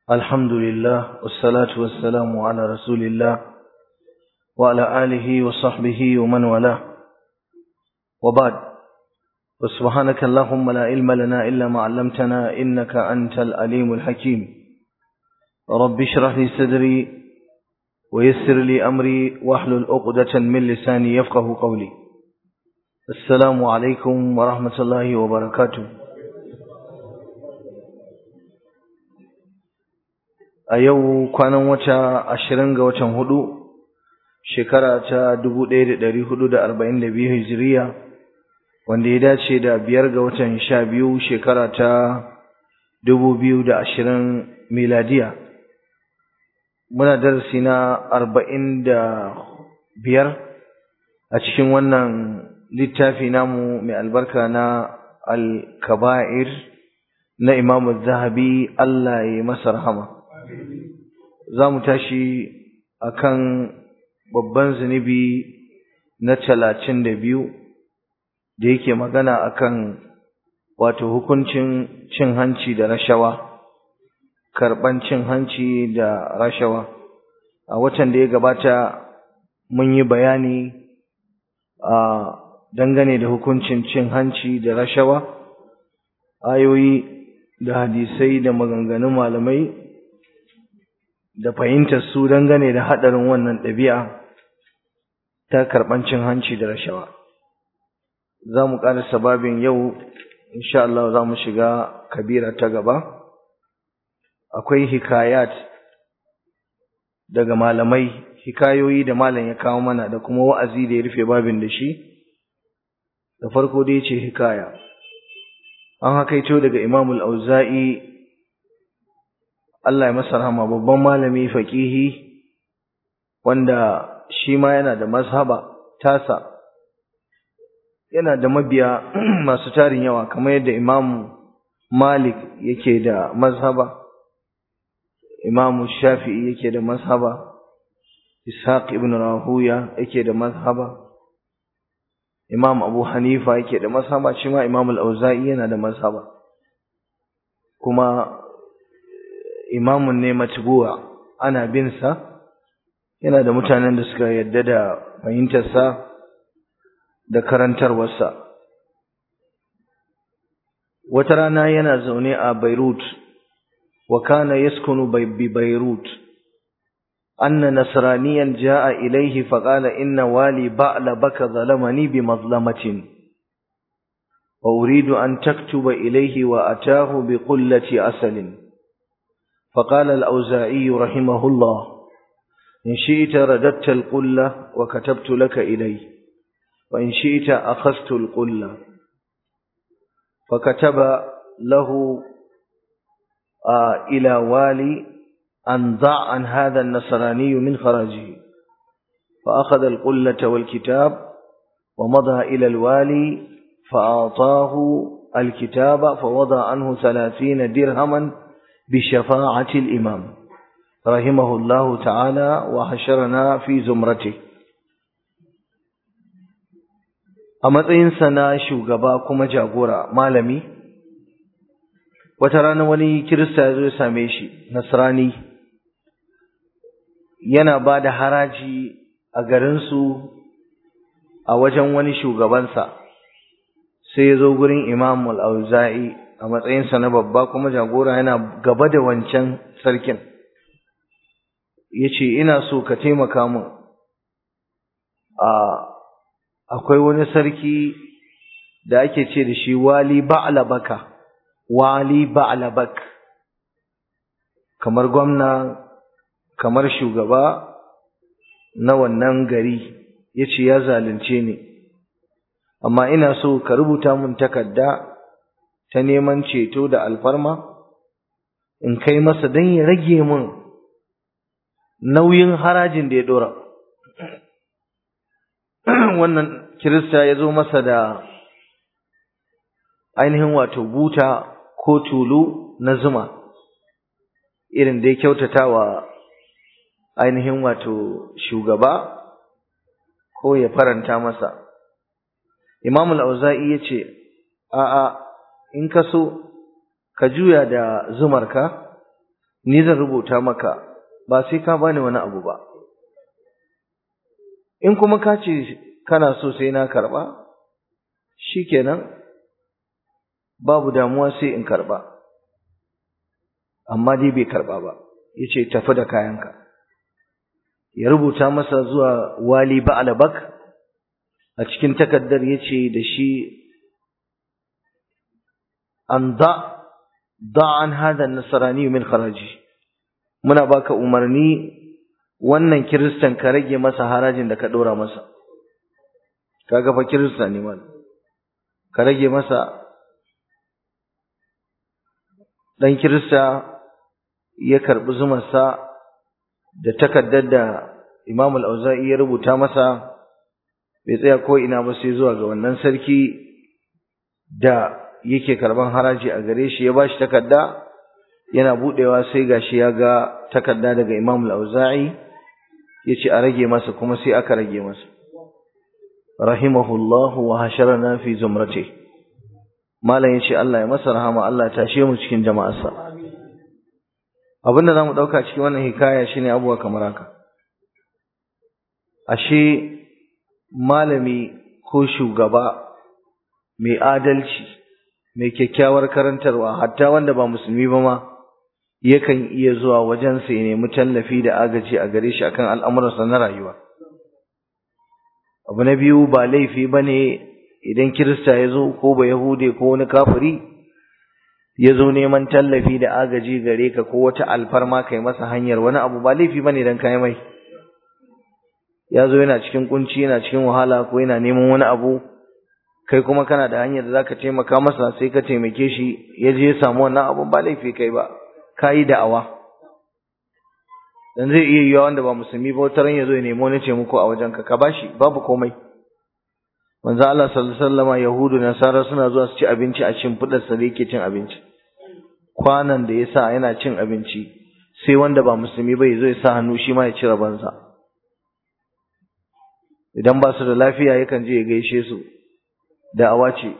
الحمد لله والصلاة والسلام على رسول الله وعلى آله وصحبه ومن والاه وبعد وسبحانك اللهم لا علم لنا إلا ما علمتنا إنك أنت الأليم الحكيم رب اشرح لي صدري ويسر لي أمري واحلل عقدة من لساني يفقه قولي السلام عليكم ورحمة الله وبركاته a yau kwanan wata ashirin ga watan hudu shekara ta dubu ɗaya da ɗari hudu da arba'in da biyu hijiriya wanda ya dace da biyar ga watan sha biyu shekara ta dubu biyu da ashirin miladiya muna darasi na arba'in da biyar a cikin wannan littafi namu mai albarka na al-kaba'ir na imamu zahabi Allah ya masa rahama za mu tashi a kan babban zunubi na talatin da biyu da yake magana a kan wato hukuncin cin hanci da rashawa karɓan cin hanci da rashawa a watan da ya gabata mun yi bayani a dangane da hukuncin cin hanci da rashawa ayoyi da hadisai da maganganun malamai da fahimtar su dangane da haɗarin wannan ɗabi'a ta karɓan cin hanci da rashawa. Za mu ƙara sababin yau, insha Allah za mu shiga kabira ta gaba. Akwai hikayat daga malamai, hikayoyi da malam ya kawo mana da kuma wa'azi da ya rufe babin da shi. Da farko dai ce hikaya. An hakaito daga Imamul Auza'i Allah ya masa rahama babban malami faqihi wanda shi ma yana da mazhaba tasa yana da mabiya masu tarin yawa kamar yadda Imam Malik yake da mazhaba Imam Shafi'i yake da mazhaba Ishaq ibn Rahuya yake da mazhaba Imam Abu Hanifa yake da mazhaba shi ma Imam Al-Auza'i yana da mazhaba kuma imamun ne matbu'a ana bin sa yana da mutanen da suka yadda da fahimtarsa da karantarwarsa wata rana yana zaune a Beirut wa kana yaskunu bi Beirut anna nasraniyan jaa ilayhi faqala inna wali ba'la baka zalamani bi mazlamatin wa uridu an taktuba ilayhi wa ataahu bi qullati asalin فقال الأوزاعي رحمه الله إن شئت رددت القلة وكتبت لك إليه وإن شئت أخذت القلة فكتب له آه إلى والي أن ضع عن هذا النصراني من خراجه فأخذ القلة والكتاب ومضى إلى الوالي فأعطاه الكتاب فوضع عنه ثلاثين درهما بشفاعة الإمام رحمه الله تعالى وحشرنا في زمرته a matsayinsa na shugaba kuma jagora malami wata rana wani kirista ya zo ya same shi nasrani yana ba da haraji a garinsu a wajen wani shugabansa sai ya zo gurin imam al-auza'i a matsayinsa na babba kuma jagora yana gaba da wancan sarkin ya ce ina so ka taimaka min akwai wani sarki da ake ce da shi wali ba'labaka wali ba'labak kamar gwamna kamar shugaba na wannan gari ya ce ya zalunce ni amma ina so ka rubuta min takarda ta neman ceto da alfarma in kai masa don ya rage min nauyin harajin da ya dora wannan kirista ya zo masa da ainihin wato buta ko tulu na zuma irin da ya kyautata wa ainihin wato shugaba ko ya faranta masa imam al-auza'i ya ce a'a in ka so ka juya da zumarka ni zan rubuta maka ba sai ka bani wani abu ba in kuma ka ce kana so sai na karba shikenan babu damuwa sai in karba amma dai bai karba ba yace tafi da kayanka ya rubuta masa zuwa wali ba'alabak a cikin takaddar yace da shi an da da an hada nasarani min kharaji muna baka umarni wannan kiristan ka rage masa harajin da ka dora masa kaga fa kirista ne man ka rage masa dan kirista ya karbi zumarsa da takaddar da Imam al-Auza'i ya rubuta masa bai tsaya ko ina ba sai zuwa ga wannan sarki da yake karban haraji a gare shi ya bashi takarda yana budewa sai gashi ya ga takarda daga Imam al-Auza'i yace a rage masa kuma sai aka rage masa rahimahullahu wa hasharana fi zumrati malam yace Allah ya masa rahama Allah ya tashe mu cikin jama'arsa abinda zamu dauka cikin wannan hikaya shine abuwa kamar haka ashe malami ko shugaba mai adalci mai kyakkyawar karantarwa hatta wanda ba musulmi ba ma yakan iya zuwa wajensa ya nemi tallafi da agaji a gare shi akan al'amuransa na rayuwa abu na biyu ba laifi ba ne idan kirista ya zo ko ba yahude ko wani kafiri ya zo neman tallafi da agaji gare ka ko wata alfarma kai masa hanyar wani abu ba laifi ba ne don kai mai ya zo yana cikin kunci yana cikin wahala ko yana neman wani abu kai kuma kana da hanyar da zaka taimaka masa sai ka taimake shi ya je ya samu wannan abun ba laifi kai ba ka yi da'awa dan zai iya yiwa wanda ba musulmi ba wata ran ya zo ya nemi wani taimako a wajenka ka bashi babu komai manzo Allah sallallahu alaihi wasallam yahudu nasara suna zuwa su ci abinci a cin fudar sa da yake cin abinci kwanan da yasa yana cin abinci sai wanda ba musulmi ba ya zo ya sa hannu shi ma ya ci rabansa idan ba su da lafiya yakan je ya gaishe su da'awa ce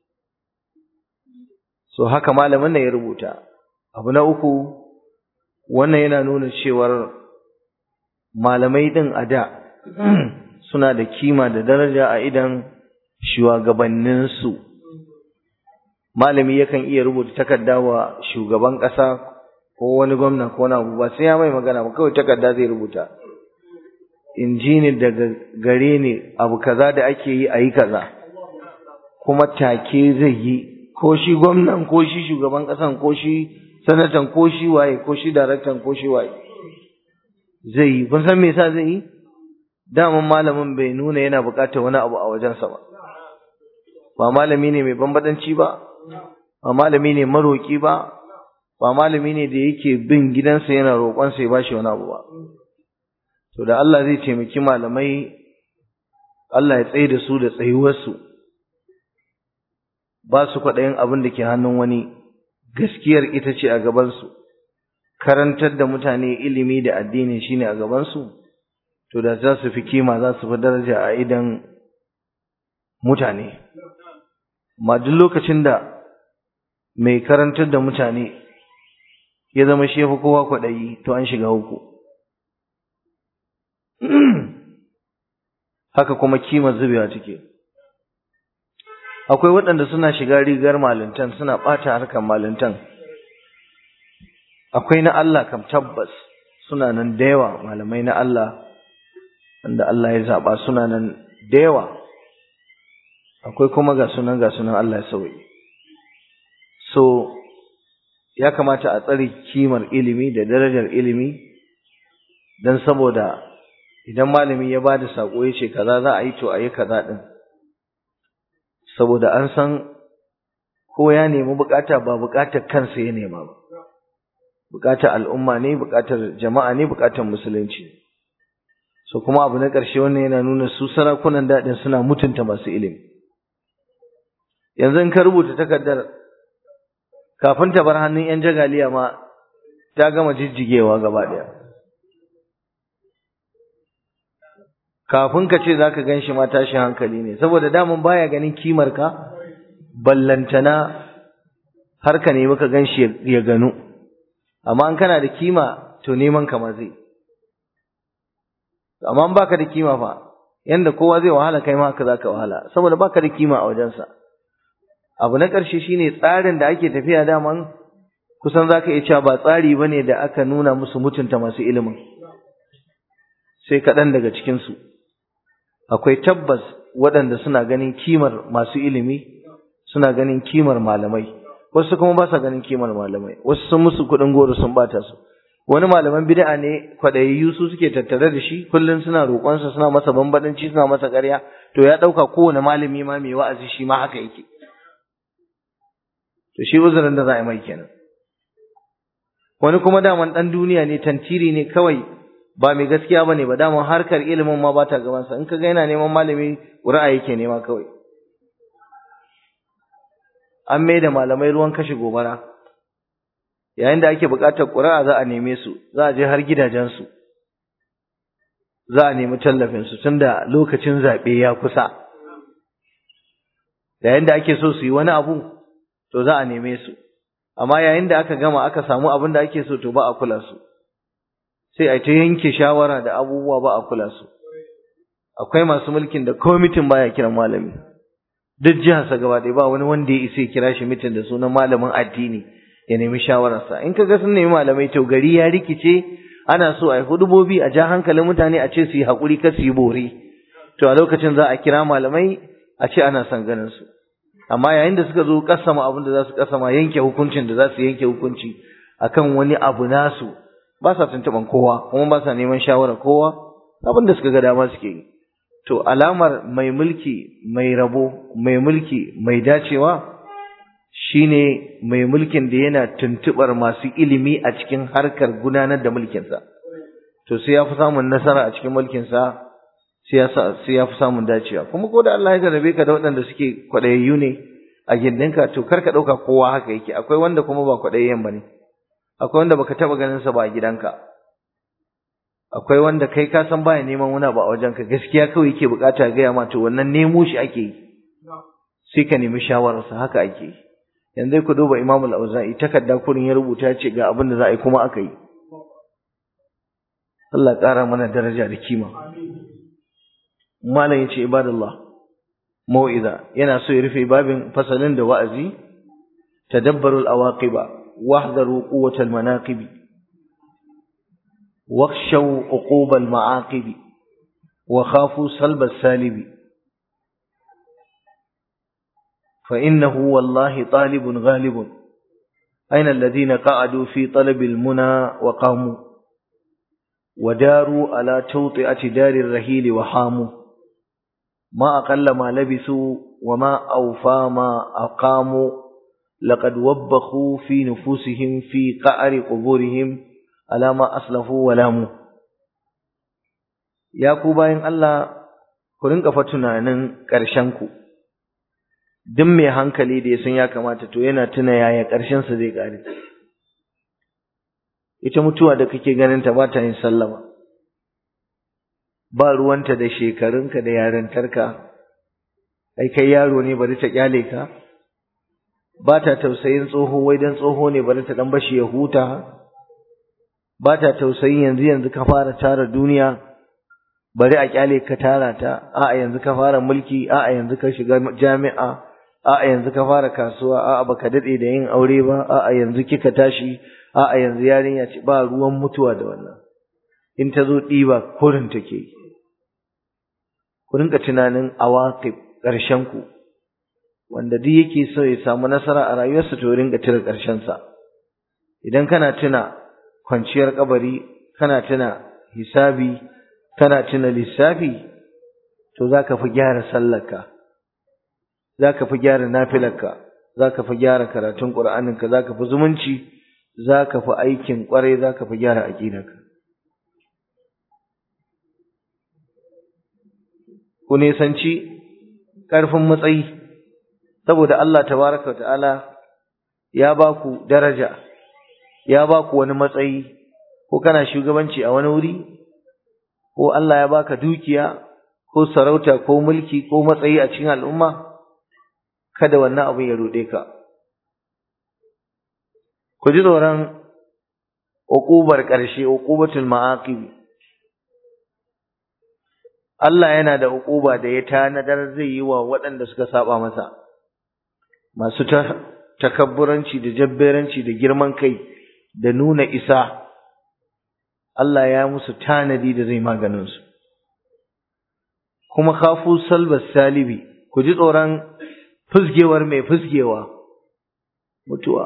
so haka malamin nan ya rubuta abu na uku wannan yana nuna cewar malamai din a da suna da kima da daraja a idan shugabanninsu malami yakan iya rubuta takarda wa shugaban ƙasa ko wani gwamna ko wani abu ba sai ya mai magana ba kawai takarda zai rubuta in ji ni daga gare ni abu kaza da ake yi a yi kaza kuma take zai yi ko shi gwamnan ko shi shugaban ƙasan ko shi sanatan ko shi waye ko shi daraktan ko shi waye zai yi kun san me yasa zai yi daman malamin bai nuna yana buƙatar wani abu a wajensa ba ba malami ne mai bambadanci ba ba malami ne maroki ba ba malami ne da yake bin gidansa yana roƙonsa ya bashi wani abu ba to da Allah zai taimaki malamai Allah ya tsaye da su da tsayuwarsu ba su kwaɗayin abin da ke hannun wani gaskiyar ita ce a gabansu karantar da mutane ilimi da addini shine a gabansu to da za su fi kima za su fi daraja a idan mutane ma duk lokacin da mai karantar da mutane ya zama shi fi kowa kwaɗayi to an shiga uku haka kuma kimar zubewa take akwai waɗanda suna shiga rigar malintan suna ɓata harkar malintan akwai na Allah kam tabbas suna nan da yawa malamai na Allah wanda Allah ya zaɓa suna nan da yawa akwai kuma ga sunan ga sunan Allah ya sauyi so ya kamata a tsare kimar ilimi da darajar ilimi don saboda idan malami ya bada sako ya ce kaza za a yi to a yi kaza din saboda an san ko ya nemi bukata ba bukatar kansa ya nema ba bukatar al'umma ne bukatar jama'a ne bukatar musulunci so kuma abu na ƙarshe wannan yana nuna su sarakunan daɗin suna mutunta masu ilimi yanzu in ka rubuta takardar kafin ta bar hannun 'yan jagaliya ma ta gama jijjigewa gaba ɗaya kafin ka ce za ka gan shi ma tashin hankali ne saboda daman baya ganin kimar ka ballantana har ka nemi ka gan shi ya ganu amma in kana da kima to neman ka ma zai amma in baka da kima fa yanda kowa zai wahala kai ma haka zaka wahala saboda baka da kima a wajensa abu na ƙarshe shine tsarin da ake tafiya daman kusan zaka iya cewa ba tsari bane da aka nuna musu mutunta masu ilimin sai kaɗan daga cikin su akwai tabbas waɗanda suna ganin kimar masu ilimi suna ganin kimar malamai wasu kuma ba sa ganin kimar malamai wasu sun musu kuɗin goro sun bata su wani malaman bid'a ne kwadayayyu su suke tattare da shi kullum suna roƙonsa suna masa bambadanci suna masa ƙarya to ya ɗauka kowane malami ma mai wa'azi shi ma haka yake to shi uzurin da za a yi mai kenan wani kuma daman ɗan duniya ne tantiri ne kawai ba mai gaskiya ba ne ba daman harkar ilimin ma ba ta gabansa in ka ga yana neman malami ƙuri'a yake nema kawai an mai da malamai ruwan kashe gobara yayin da ake buƙatar ƙuri'a za a neme su za a je har gidajensu za a nemi tallafinsu tun da lokacin zaɓe ya kusa yayin da ake so su yi wani abu to za a neme su amma yayin da aka gama aka samu abin da ake so to ba a kula su sai a ta yanke shawara da abubuwa ba a kula su akwai masu mulkin da kwamitin baya kiran malami duk jiharsa gaba ɗaya ba wani wanda ya isa ya kira shi mitin da sunan malamin addini ya nemi shawararsa in kaga sun nemi malamai to gari ya rikice ana so a yi hudubobi a ja hankalin mutane a ce su yi haƙuri kar su yi bore to a lokacin za a kira malamai a ce ana son ganin su amma yayin da suka zo kasama abin da za su kasama yanke hukuncin da za su yanke hukunci akan wani abu nasu ba sa tuntuɓan kowa kuma ba sa neman shawarar kowa abin da suka ga dama suke yi to alamar mai mulki mai rabo mai mulki mai dacewa shine mai mulkin da yana tuntubar masu ilimi a cikin harkar gudanar da mulkinsa to sai ya fi samun nasara a cikin mulkinsa sai ya fi samun dacewa kuma ko da Allah ya jarabe ka da waɗanda suke kwaɗayayyu ne a gindinka to kar ka ɗauka kowa haka yake akwai wanda kuma ba kwaɗayayyen ba ne akwai wanda baka taɓa ganin sa ba a gidanka akwai wanda kai ka san baya neman wani abu a wajenka gaskiya kawai yake bukata gaya ma to wannan nemo shi ake yi sai ka nemi shawararsa haka ake yi yanzu ku duba Imam al-Auza'i takarda kurin ya rubuta ce ga abin da za a yi kuma aka yi Allah ƙara mana daraja da kima malam yace ibadallah mau'iza yana so ya rufe babin fasalin da wa'azi tadabbaru al-awaqiba wahdaru quwwat al-manaqib wakhshaw uqub al-ma'aqib wa khafu salb al-salib فإنه والله طالب غالب أين الذين قعدوا في طلب المنى وقاموا وداروا على توطئة دار الرهيل وحاموا ما أقل ما لبثوا وما أوفى ما أقاموا لقد وبخوا في نفوسهم في قعر قبورهم على ما أسلفوا ولاموا يا كوباين الله كرنك فتنانا كرشنكو duk mai hankali da ya san ya kamata to yana tuna yaya ƙarshen sa zai ƙare ita mutuwa da kake ganin ta ba ta yin sallama ba ruwanta da shekarunka da yarintarka ai kai yaro ne bari ta kyale ka ba ta tausayin tsoho wai dan tsoho ne bari ta dan bashi ya huta ba ta tausayin yanzu yanzu ka fara tara duniya bari a kyale ka tara ta a'a yanzu ka fara mulki a'a yanzu ka shiga jami'a a'a yanzu ka fara kasuwa a'a baka dade da yin aure ba a'a yanzu kika tashi a'a yanzu yarinya ce ba ruwan mutuwa da wannan in ta zo ɗiba kurin take ku rinka tunanin awaqib ƙarshen ku wanda duk yake so ya samu nasara a rayuwarsa to rinka tira ƙarshen sa idan kana tuna kwanciyar kabari kana tuna hisabi kana tuna lissafi to zaka fi gyara sallarka zaka fi gyara nafilarka zaka fi gyara karatun qur'aninka zaka fi zumunci zaka fi aikin kwarai zaka fi gyara aqidarka ku nisanci ƙarfin matsayi saboda Allah tabaraka wa ta'ala ya ba ku daraja ya ba ku wani matsayi ko kana shugabanci a wani wuri ko Allah ya baka dukiya ko sarauta ko mulki ko matsayi a cikin al'umma kada wannan abin ya ruɗe ka ku ji tsoron uqubar ƙarshe uqubatul ma'aqib Allah yana da uquba da ya tanadar zai yi wa waɗanda suka saba masa masu takabburanci da jabberanci da girman kai da nuna isa Allah ya musu tanadi da zai maganin su kuma khafu salbas salibi ku ji tsoron fusgewar mai fusgewa mutuwa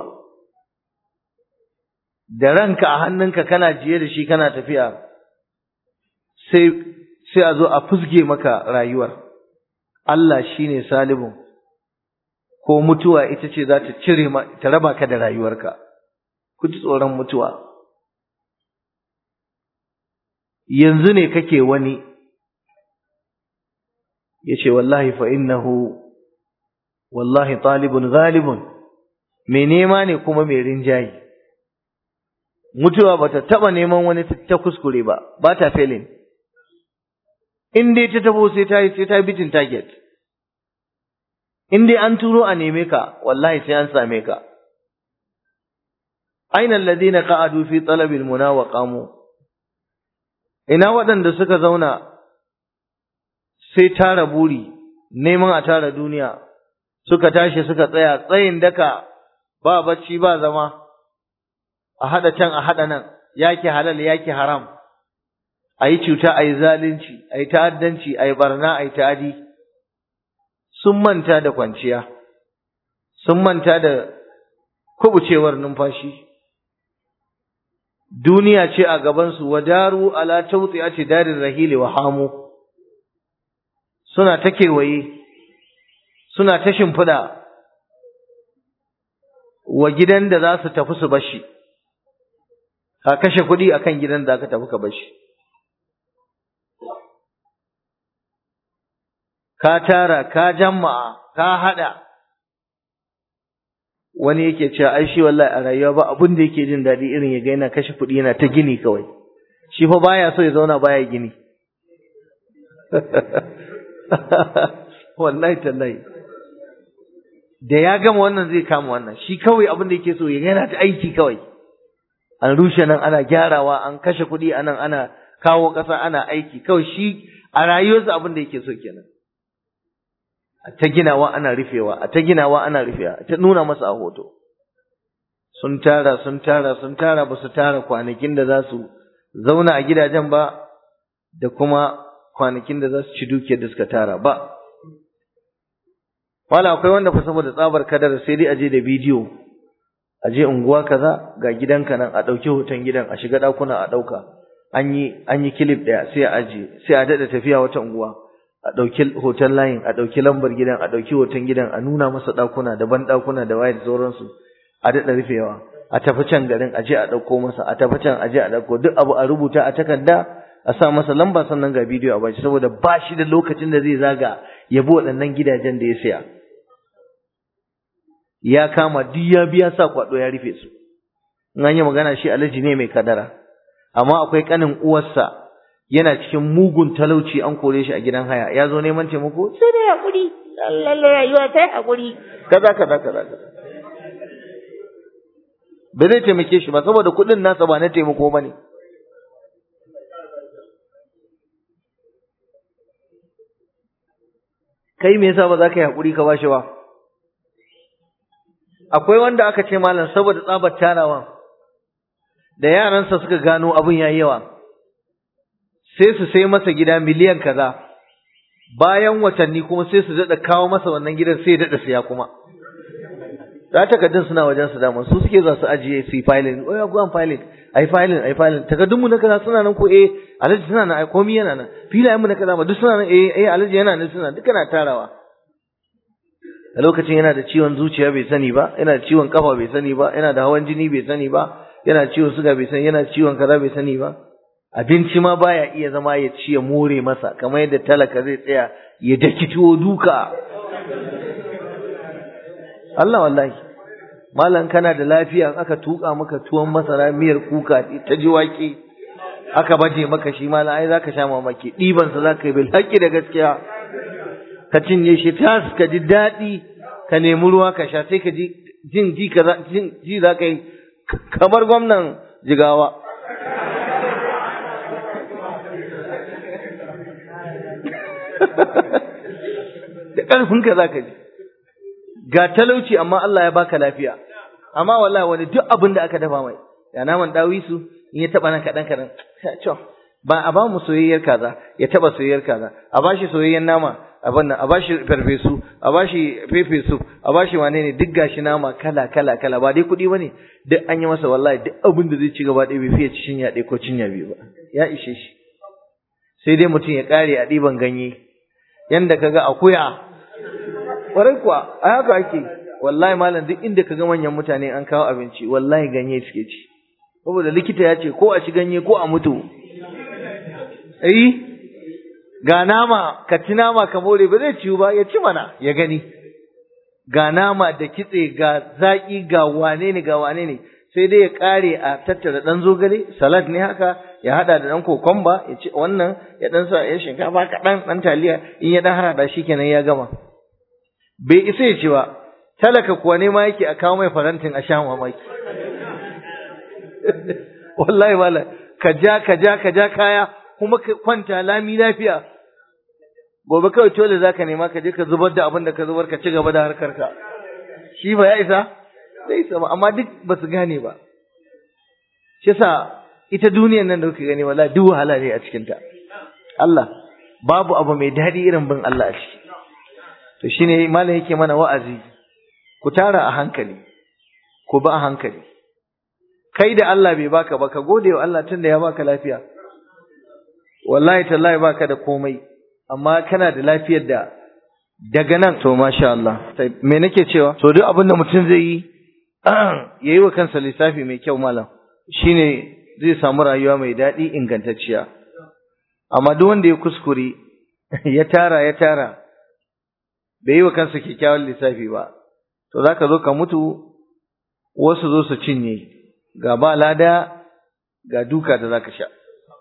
da ranka a hannunka kana jiye da shi kana tafiya sai sai a zo a fusge maka rayuwar Allah shine salibun ko mutuwa ita ce za ta cire ta raba ka da rayuwarka ku ji tsoron mutuwa yanzu ne kake wani yace wallahi fa innahu wallahi talibun ghalibun mai nema ne kuma mai rinjayi mutuwa bata taba neman wani ta kuskure ba ba ta failing in dai ta tabo sai ta yi sai ta bitin target in dai an turo a neme ka wallahi sai an same ka aina alladhina qa'adu fi talabil muna wa qamu ina waɗanda suka zauna sai tara buri neman a tara duniya suka tashi suka tsaya tsayin daka ba bacci ba zama a hada can a hada nan yake halal yake haram ayi cuta ayi zalunci ayi ta'addanci ayi barna ayi ta'adi sun manta da kwanciya sun manta da kubucewar numfashi duniya ce a gaban su wadaru ala tawti'ati darir rahili wa hamu suna ta kewaye suna ta shimfiɗa wa gidan da za su tafi su bashi ka kashe kuɗi akan gidan da ka tafi ka bashi ka tara ka jama'a ka haɗa wani yake cewa ai shi wallahi a rayuwa ba abin da yake jin daɗi irin ya ga yana kashe kuɗi yana ta gini kawai shi fa baya so ya zauna baya gini wallahi tallahi da ya gama wannan zai kama wannan shi kawai abin da yake so ya yana ta aiki kawai an rushe nan ana gyarawa an kashe kuɗi anan ana kawo ƙasa ana aiki kawai shi a rayuwarsa abin da yake so kenan a ta ginawa ana rufewa a ta ginawa ana rufewa a ta nuna masa a hoto sun tara sun tara sun tara ba su tara kwanakin da za su zauna a gidajen ba da kuma kwanakin da za su ci dukiyar da suka tara ba wala akwai wanda fa saboda tsabar kadar sai dai aje da bidiyo aje unguwa kaza ga gidanka nan a dauki hoton gidan a shiga dakuna a dauka an yi an yi clip daya sai a aje sai a dada tafiya wata unguwa a dauki hoton layin a dauki lambar gidan a dauki hoton gidan a nuna masa dakuna daban dakuna da waye da sauransu a dada rufewa a tafi can garin aje a dauko masa a tafi can aje a dauko duk abu a rubuta a takarda a sa masa lamba sannan ga bidiyo a bashi saboda ba shi da lokacin da zai zaga ya bi waɗannan gidajen da ya saya ya kama duk ya biya sa kwado ya rufe su in an yi magana shi alhaji ne mai kadara amma akwai kanin uwarsa yana cikin mugun talauci an kore shi a gidan haya ya zo neman taimako sai dai hakuri lalle rayuwa ta hakuri kaza kaza kaza kaza ba zai taimake shi ba saboda kuɗin nasa ba na taimako ba ne kai me yasa ba za ka yi hakuri ka bashi ba akwai wanda aka ce malam saboda tsabar tarawa da yaransa suka gano abin yayi yawa sai su sai masa gida miliyan kaza bayan watanni kuma sai su dada kawo masa wannan gidan sai ya dada siya kuma da takardun suna wajen su dama su suke za su ajiye su yi filing oh ya go an filing ai filing ai filing takardun mu na kaza suna nan ko eh alaji suna nan ai komai yana nan filayen mu na kaza ma duk suna nan eh eh alaji yana nan suna duka na tarawa a lokacin yana da ciwon zuciya bai sani ba yana da ciwon kafa bai sani ba yana da hawan jini bai sani ba yana da ciwon suga bai sani yana da ciwon kaza bai sani ba abinci ma baya iya zama ya ci ya more masa kamar yadda talaka zai tsaya ya daki tuwo duka Allah wallahi malam kana da lafiya aka tuka maka tuwon masara miyar kuka ta ji wake aka baje maka shi malam ai zaka sha mamaki diban sa zaka yi bil haƙi da gaskiya ka cinye shi tas ka ji daɗi ka nemi ruwa ka sha sai ka ji jin ji kaza jin ji za ka yi kamar gwamnan jigawa da ƙarfinka za ka ji ga talauci amma Allah ya baka lafiya amma wallahi wani duk abin da aka dafa mai ya naman dawisu in ya taba nan kaɗan kaɗan ba a ba mu soyayyar kaza ya taba soyayyar kaza a bashi soyayyar nama abin nan a bashi farfesu a bashi fefesu a bashi wane ne duk gashi nama kala kala kala ba dai kuɗi bane duk an yi masa wallahi duk abin da zai ci gaba ɗaya bai fiye ci cinya ɗaya ko cinya biyu ba ya ishe shi sai dai mutum ya ƙare a ɗiban ganye yanda kaga akuya ƙwarai kuwa a haka ake wallahi malam duk inda kaga manyan mutane an kawo abinci wallahi ganye suke ci saboda likita ya ce ko a ci ganye ko a mutu eh ga nama ka ci nama ka more ba zai ciwu ba ya ci mana ya gani ga nama da kitse ga zaƙi ga wane ne ga wane ne sai dai ya ƙare a tattara ɗan zogale salad ne haka ya haɗa da ɗan kokomba ya ci wannan ya ɗan sa ya shinkafa kaɗan ɗan taliya in ya ɗan harada shi kenan ya gama bai isa ya ci ba talaka kuwa ne ma yake a kawo mai farantin a sha mamaki wallahi wala ka ja ka ja ka ja kaya kuma ka kwanta lami lafiya gobe kawai tole zaka nema ka je ka zubar da abin da ka zubar ka ci gaba da harkar ka shi ba ya isa zai isa ba amma duk ba su gane ba shi yasa ita duniyar nan da kuke gani wallahi duk wahala ne a cikin ta Allah babu abu mai daɗi irin bin Allah a ciki to shine malam yake mana wa'azi ku tara a hankali ku ba a hankali kai da Allah bai baka ba ka gode wa Allah tunda ya baka lafiya wallahi tallahi baka da komai amma kana da lafiyar da daga nan to masha Allah me nake cewa to duk abin da mutum zai yi yayi wa kansa lissafi mai kyau malam shine zai samu rayuwa mai daɗi ingantacciya amma duk wanda ya kuskure ya tara ya tara bai yi wa kansa kyakkyawan lissafi ba to zaka zo ka mutu wasu zo su cinye ga ba lada ga duka da zaka sha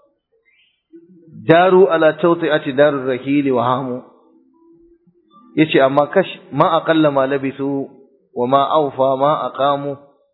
daru ala tawti'ati darur rahili wa hamu yace amma kash ma aqalla ma labisu wa ma awfa ma aqamu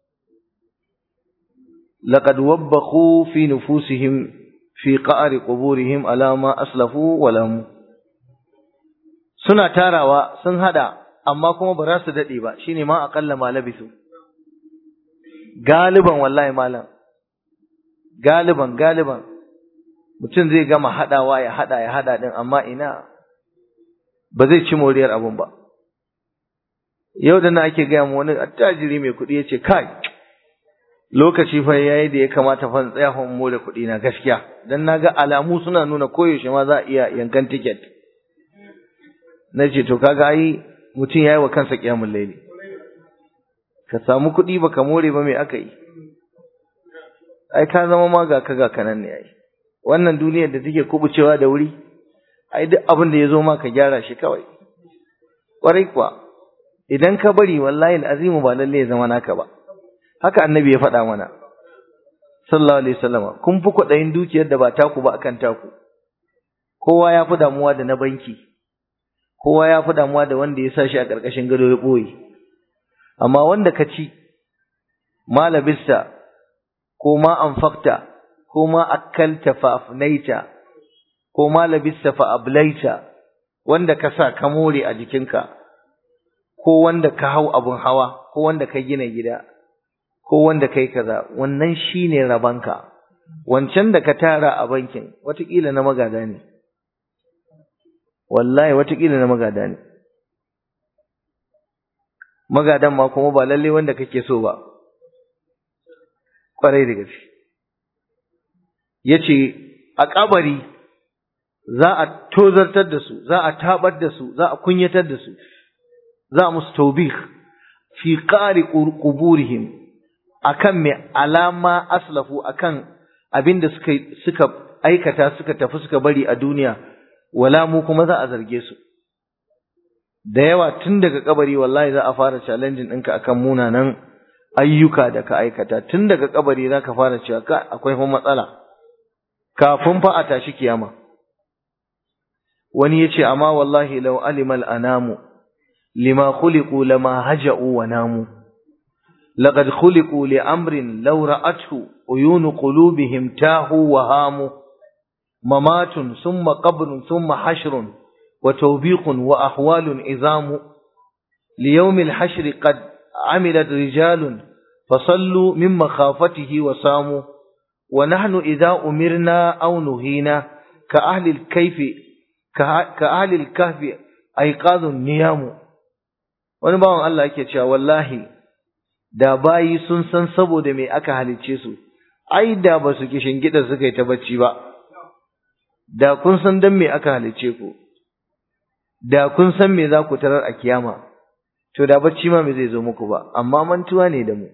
laqad wabbakhu fi nufusihim fi qa'ri quburihim ala ma aslafu wa lam suna tarawa sun hada amma kuma ba za su dade ba shine ma aqalla ma labisu galiban wallahi malam galiban galiban mutum zai gama hadawa ya hada ya hada din amma ina ba zai ci moriyar abun ba yau da na ake gaya mu wani attajiri mai kuɗi ya ce kai lokaci fa yayi da ya kamata fa tsaya fa more kuɗi na gaskiya dan naga alamu suna nuna koyaushe ma za a iya yankan ticket na ce to kaga ai mutum yayi wa kansa kiyamul laili ka samu kuɗi baka more ba me aka yi ai ka zama ma ga ka ga kanan ne ai wannan duniyar da take kubucewa da wuri ai duk abin da ya zo ma ka gyara shi kawai ƙwarai kuwa idan ka bari wallahi al'azimu ba lalle ya zama naka ba haka annabi ya faɗa mana sallallahu alaihi wasallam kun fi kwaɗayin dukiyar da ba taku ba akan taku kowa ya fi damuwa da na banki kowa ya fi damuwa da wanda ya sa shi a ƙarƙashin gado ya ɓoye amma wanda ka ci ma labista ko ma anfaqta ko ma akalta fa afnaita ko ma labista fa ablaita wanda ka sa ka more a jikinka ko wanda ka hau abun hawa ko wanda ka gina gida ko wanda kai kaza wannan shine rabanka wancan da ka tara a bankin watakila na magada ne wallahi watakila na magada ne magadan ma kuma ba lalle wanda kake so ba kwarai da gaske yace a kabari za a tozartar da su za a tabar da su za a kunyatar da su za a musu taubih fi qari quburihim akan me alama aslafu akan abinda suka suka aikata suka tafi suka bari a duniya wala mu kuma za a zarge su da yawa tun daga kabari wallahi za a fara challenging ɗinka akan munanan ayyuka da ka aikata tun daga kabari za ka fara cewa ka akwai fa matsala kafin fa a tashi kiyama wani ya ce amma wallahi law alimal anamu lima khuliqu lama haja'u wa namu لقد خلقوا لأمر لو رأته عيون قلوبهم تاهوا وهاموا ممات ثم قبر ثم حشر وتوبيق وأحوال عظام ليوم الحشر قد عملت رجال فصلوا من مخافته وصاموا ونحن إذا أمرنا أو نهينا كأهل الكيف كأهل الكهف أيقاظ النيام ونبعون الله يكتشى والله da bayi sun san saboda me aka halicce su ai da ba su kishin gida suka yi ta bacci ba da kun san dan me aka halicce ku da kun san me za ku tarar a kiyama to da bacci ma me zai zo muku ba amma mantuwa ne da mu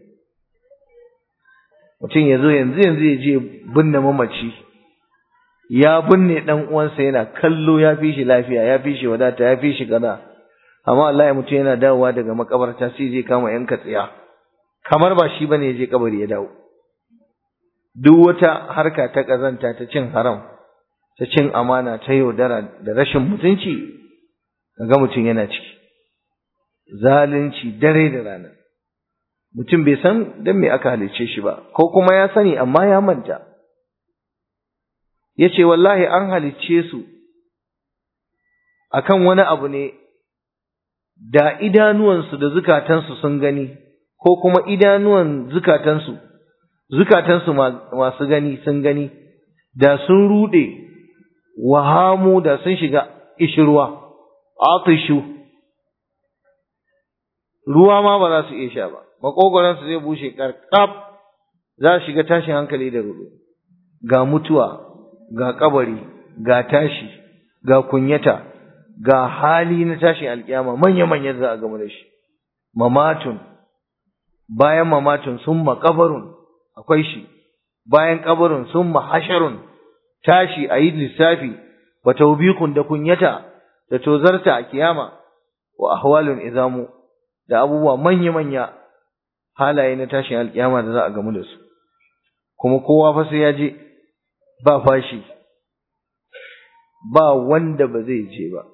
mutum ya zo yanzu yanzu ya je binne mamaci ya binne dan uwansa yana kallo ya fi shi lafiya ya fi shi wadata ya fi shi kaza amma Allah ya mutum yana dawowa daga makabarta sai je kama yanka tsiya kamar ba shi bane ya je kabari ya dawo duk wata harka ta kazanta ta cin haram ta cin amana ta yaudara da rashin mutunci ga mutum yana ciki zalunci dare da rana mutum bai san dan me aka halice shi ba ko kuma ya sani amma ya manta yace wallahi an halicce su akan wani abu ne da idanuwansu da zukatansu sun gani ko kuma idanuwan zukatansu zukatansu masu gani sun gani da sun rude wahamu da sun shiga ishirwa atishu ruwa ma ba za su iya sha ba makogoransu zai bushe karkab za su shiga tashin hankali da rudu ga mutuwa ga kabari ga tashi ga kunyata ga hali na tashin alkiyama manya-manya za a gama da shi mamatun bayan mamatun sun makabarun akwai shi bayan kabarun sun mahasharun tashi a yi lissafi wa taubikun da kunyata da tozarta a kiyama wa ahwalun izamu da abubuwa manya-manya halaye na tashin alkiyama da za a gamu da su kuma kowa fa sai ya je ba fashi ba wanda ba zai je ba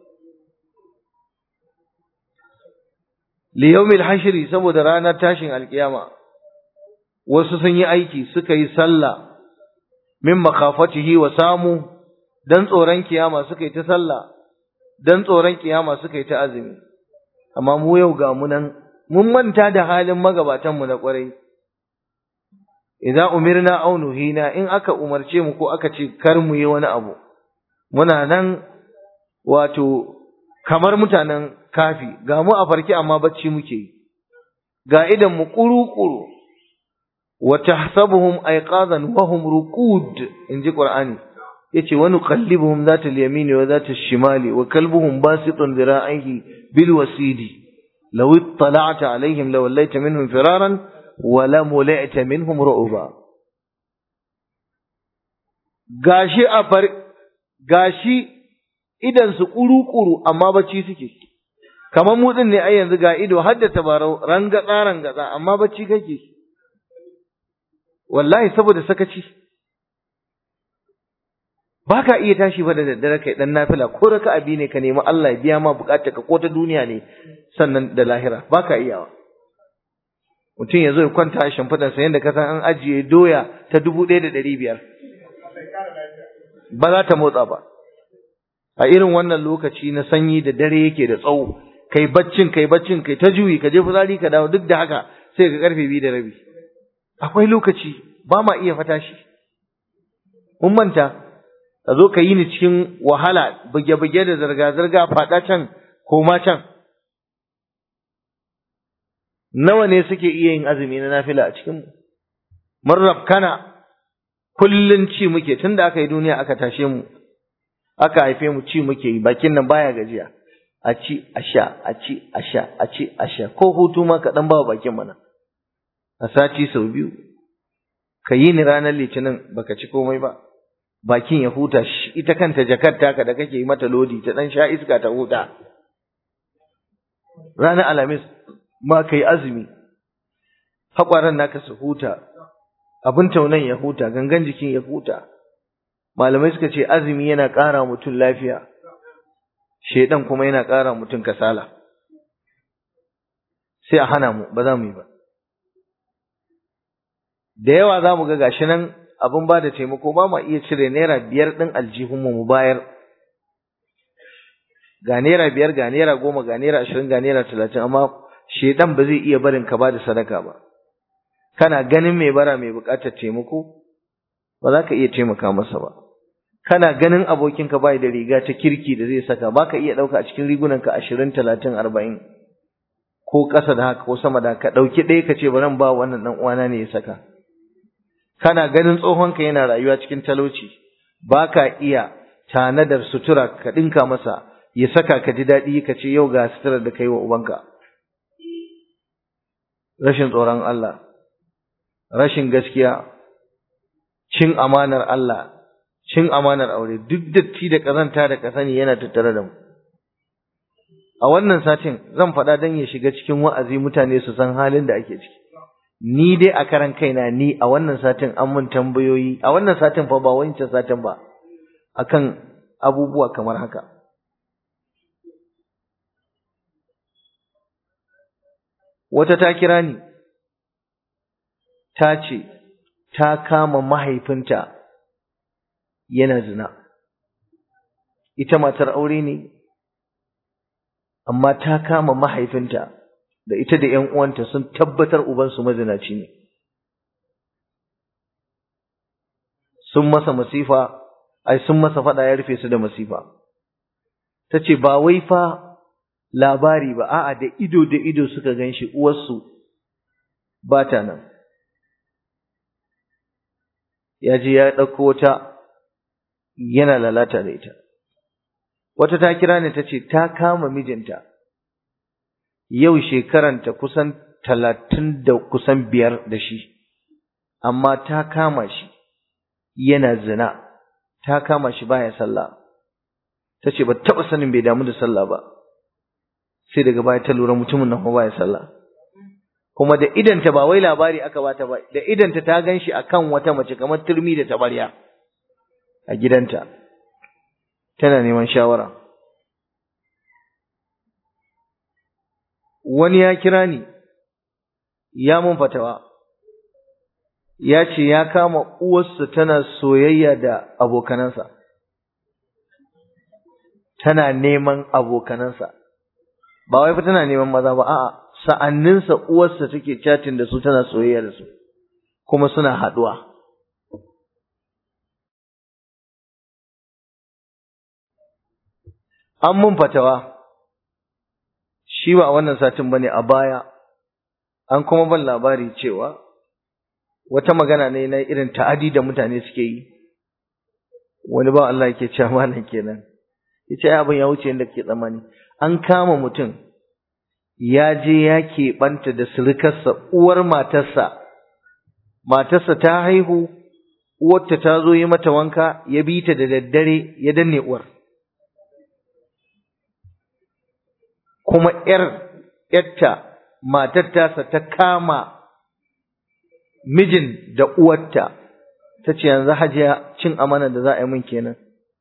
liyawmil hashri saboda ranar tashin alkiyama wasu sun yi aiki suka yi sallah min makafatihi wa samu dan tsoron kiyama suka yi ta sallah dan tsoron kiyama suka yi ta azumi amma mu yau ga mu nan mun manta da halin magabatan mu na kwarai idza umirna aw nuhina in aka umarce mu ko aka ce kar mu yi wani abu muna nan wato kamar mutanen kafi ga mu a farki amma bacci muke yi ga idan mu kuru-kuru wa tahsabuhum ayqadan wa hum ruqud inji qur'ani yace wa nuqallibuhum zata al-yamin wa zata al-shimali wa kalbuhum basitun dhira'ihi bil wasidi law ittala'ta alaihim law laita minhum firaran wa la mula'ta minhum ru'ba gashi a far gashi idan su kuru-kuru amma bacci suke kamar mu din ne ai yanzu ga ido har da tabarau rangatsa rangatsa amma bacci kake wallahi saboda sakaci baka iya tashi ba da daddare kai dan nafila ko raka abi ne ka nemi Allah ya biya ma bukatar ka ko ta duniya ne sannan da lahira baka iyawa mutum ya zo ya kwanta a shimfiɗar sa yadda ka san an ajiye doya ta dubu ɗaya da ɗari biyar ba za ta motsa ba a irin wannan lokaci na sanyi da dare yake da tsawo kai baccin kai baccin kai ta juyi ka je fitsari ka dawo duk da haka sai ka karfe biyu da rabi akwai lokaci ba ma iya fata shi mun manta ka zo ka yi ni cikin wahala buge-buge da zirga-zirga faɗa can koma can nawa ne suke iya yin azumi na nafila a cikin mun rabkana kullun ci muke tunda aka yi duniya aka tashe mu aka haife mu ci muke yi bakin nan baya gajiya a ci a sha a ci a sha a ci a sha ko hutu ma ka dan bawa bakin mana a sati sau biyu ka yi ni ranar litinin baka ci komai ba bakin ya huta ita kanta jakar taka da kake yi mata lodi ta dan sha iska ta huta ranar alhamis ma ka yi azumi haƙwaran naka su huta abin taunan ya huta gangan jikin ya huta malamai suka ce azumi yana ƙara mutum lafiya shedan kuma yana ƙara mutum kasala sai a hana mu ba za mu yi ba da yawa za mu ga gashi nan abin ba da taimako ba ma iya cire naira biyar ɗin aljihunmu mu bayar ga naira biyar ga naira goma ga naira ashirin ga naira talatin amma shedan ba zai iya barin ka ba da sadaka ba kana ganin mai bara mai buƙatar taimako ba za ka iya taimaka masa ba kana ganin abokinka bai da riga ta kirki da zai saka ba ka iya ɗauka a cikin rigunanka ashirin talatin arba'in ko ƙasa da haka ko sama da haka ɗauki ɗaya ka ce bari ba wannan ɗan uwana ne ya saka kana ganin tsohonka yana rayuwa cikin talauci ba ka iya tanadar sutura ka ɗinka masa ya saka ka ji daɗi ka ce yau ga suturar da kai wa ubanka rashin tsoron Allah rashin gaskiya cin amanar Allah cin amanar aure duk datti da ƙazanta da ƙasani yana tattare da mu a wannan satin zan faɗa don ya shiga cikin wa'azi mutane su san halin da ake ciki ni dai a karan kaina ni a wannan satin an mun tambayoyi a wannan satin fa ba wancan satin ba akan abubuwa kamar haka wata ta kira ni ta ce ta kama mahaifinta yana zina ita matar aure ne amma ta kama mahaifinta da ita da ƴan uwanta sun tabbatar ubansu mazinaci ne sun masa masifa ai sun masa fada ya rufe su da masifa tace ba wai fa labari ba a'a da ido da ido suka ganshi uwarsu ba ta nan ya je ya ɗauko ta yana lalata da ita wata ta kira ni ta ce ta kama mijinta yau shekaranta kusan talatin da kusan biyar da shi amma ta kama shi yana zina ta kama shi baya sallah ta ce ba taɓa sanin bai damu da sallah ba sai daga baya ta lura mutumin nan baya sallah kuma da idanta ba wai labari aka bata ba da idanta ta gan shi akan wata mace kamar turmi da tabarya a gidanta tana neman shawara wani ya kira ni ya mun fatawa ya ce ya kama uwarsa tana soyayya da abokanansa tana neman abokanansa ba wai fa tana neman maza ba a'a sa'anninsa uwarsa take chatting da su tana soyayya da su kuma suna haduwa an mun fatawa shi ba a wannan satin bane a baya an kuma ban labari cewa wata magana ne na irin ta'adi da mutane suke yi wani ba Allah yake cewa malam kenan yace ai abin ya wuce inda kake tsammani an kama mutum ya je ya keɓanta da surukarsa uwar matarsa matarsa ta haihu uwarta ta zo yi mata wanka ya bi ta da daddare ya danne uwar kuma ‘yar ‘yarta matar tasa ta kama mijin da uwarta ta ce yanzu hajiya cin amana da za a yi min kenan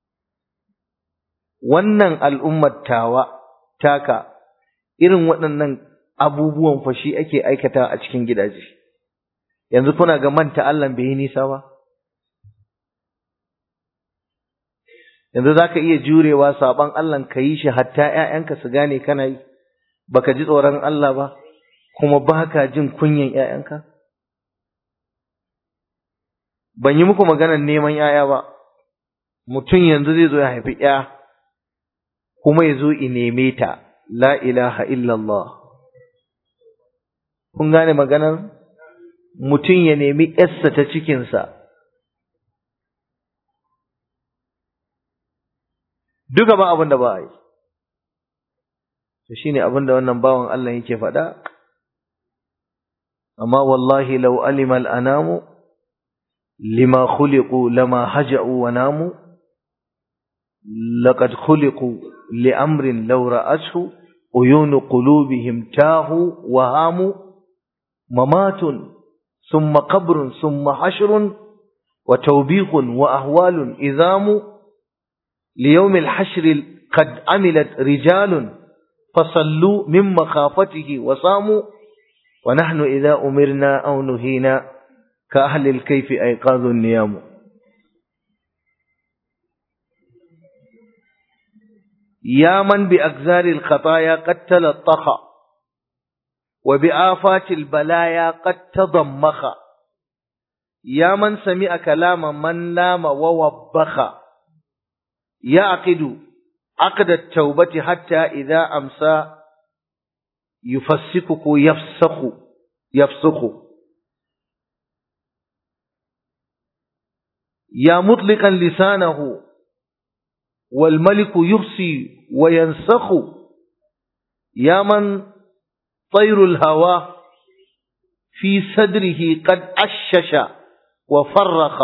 wannan al'ummar tawa taka irin waɗannan abubuwan fa shi ake aikata a cikin gidaje yanzu kuna ga manta Allah bai yi nisa ba yanzu za ka iya jurewa saɓon Allah ka yi shi hatta ‘ya'yanka su gane kana yi baka ji tsoron Allah ba kuma ba ka jin kunyan ‘ya'yanka ban yi muku maganar neman ‘ya'ya ba mutum yanzu zai zo ya haifi ‘ya kuma ya zo i neme ta la ilaha illallah kun gane maganar mutum ya nemi ‘yarsa ta cikinsa duka ba abin da ba a yi to shine abin da wannan bawan Allah yake faɗa amma wallahi law alima al-anamu lima khuliqu lama haja'u wa namu laqad khuliqu li amrin law ra'athu uyunu qulubihim tahu wa hamu mamatun thumma qabrun thumma hashrun wa tawbiqun wa ahwalun idhamu ليوم الحشر قد عملت رجال فصلوا من مخافته وصاموا ونحن إذا أمرنا أو نهينا ka ahlil kaifi aiqazun niyamu يا من بأجزار الخطايا قد تلطخ وبآفات البلايا قد تضمخ يا من سمع كلام من لام ووبخ يعقد عقد التوبة حتى إذا أمسى يفسقك يفسخ يفسخ يا مطلقا لسانه والملك يحصي وينسخ يا من طير الهوى في صدره قد أشش وفرخ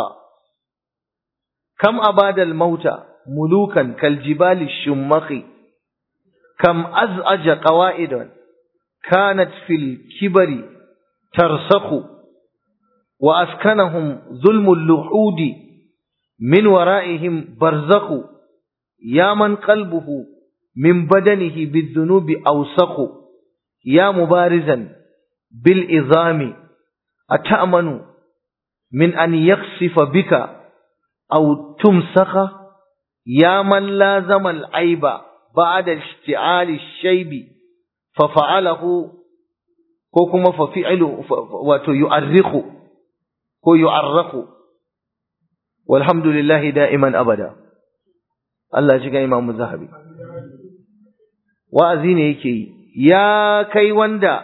كم أباد الموت ملوكا كالجبال الشمخ كم أزعج قوائد كانت في الكبر ترسخ وأسكنهم ظلم اللحود من ورائهم برزخ يا من قلبه من بدنه بالذنوب أوسخ يا مبارزا بالإظام أتأمن من أن يخسف بك أو تمسخ يا من لازم العيب بعد اشتعال الشيب ففعله كوكما ففعله ويؤرخ ويعرخ والحمد لله دائما أبدا Allah ji ga Imam Zahabi wa'azi ne yake yi ya kai wanda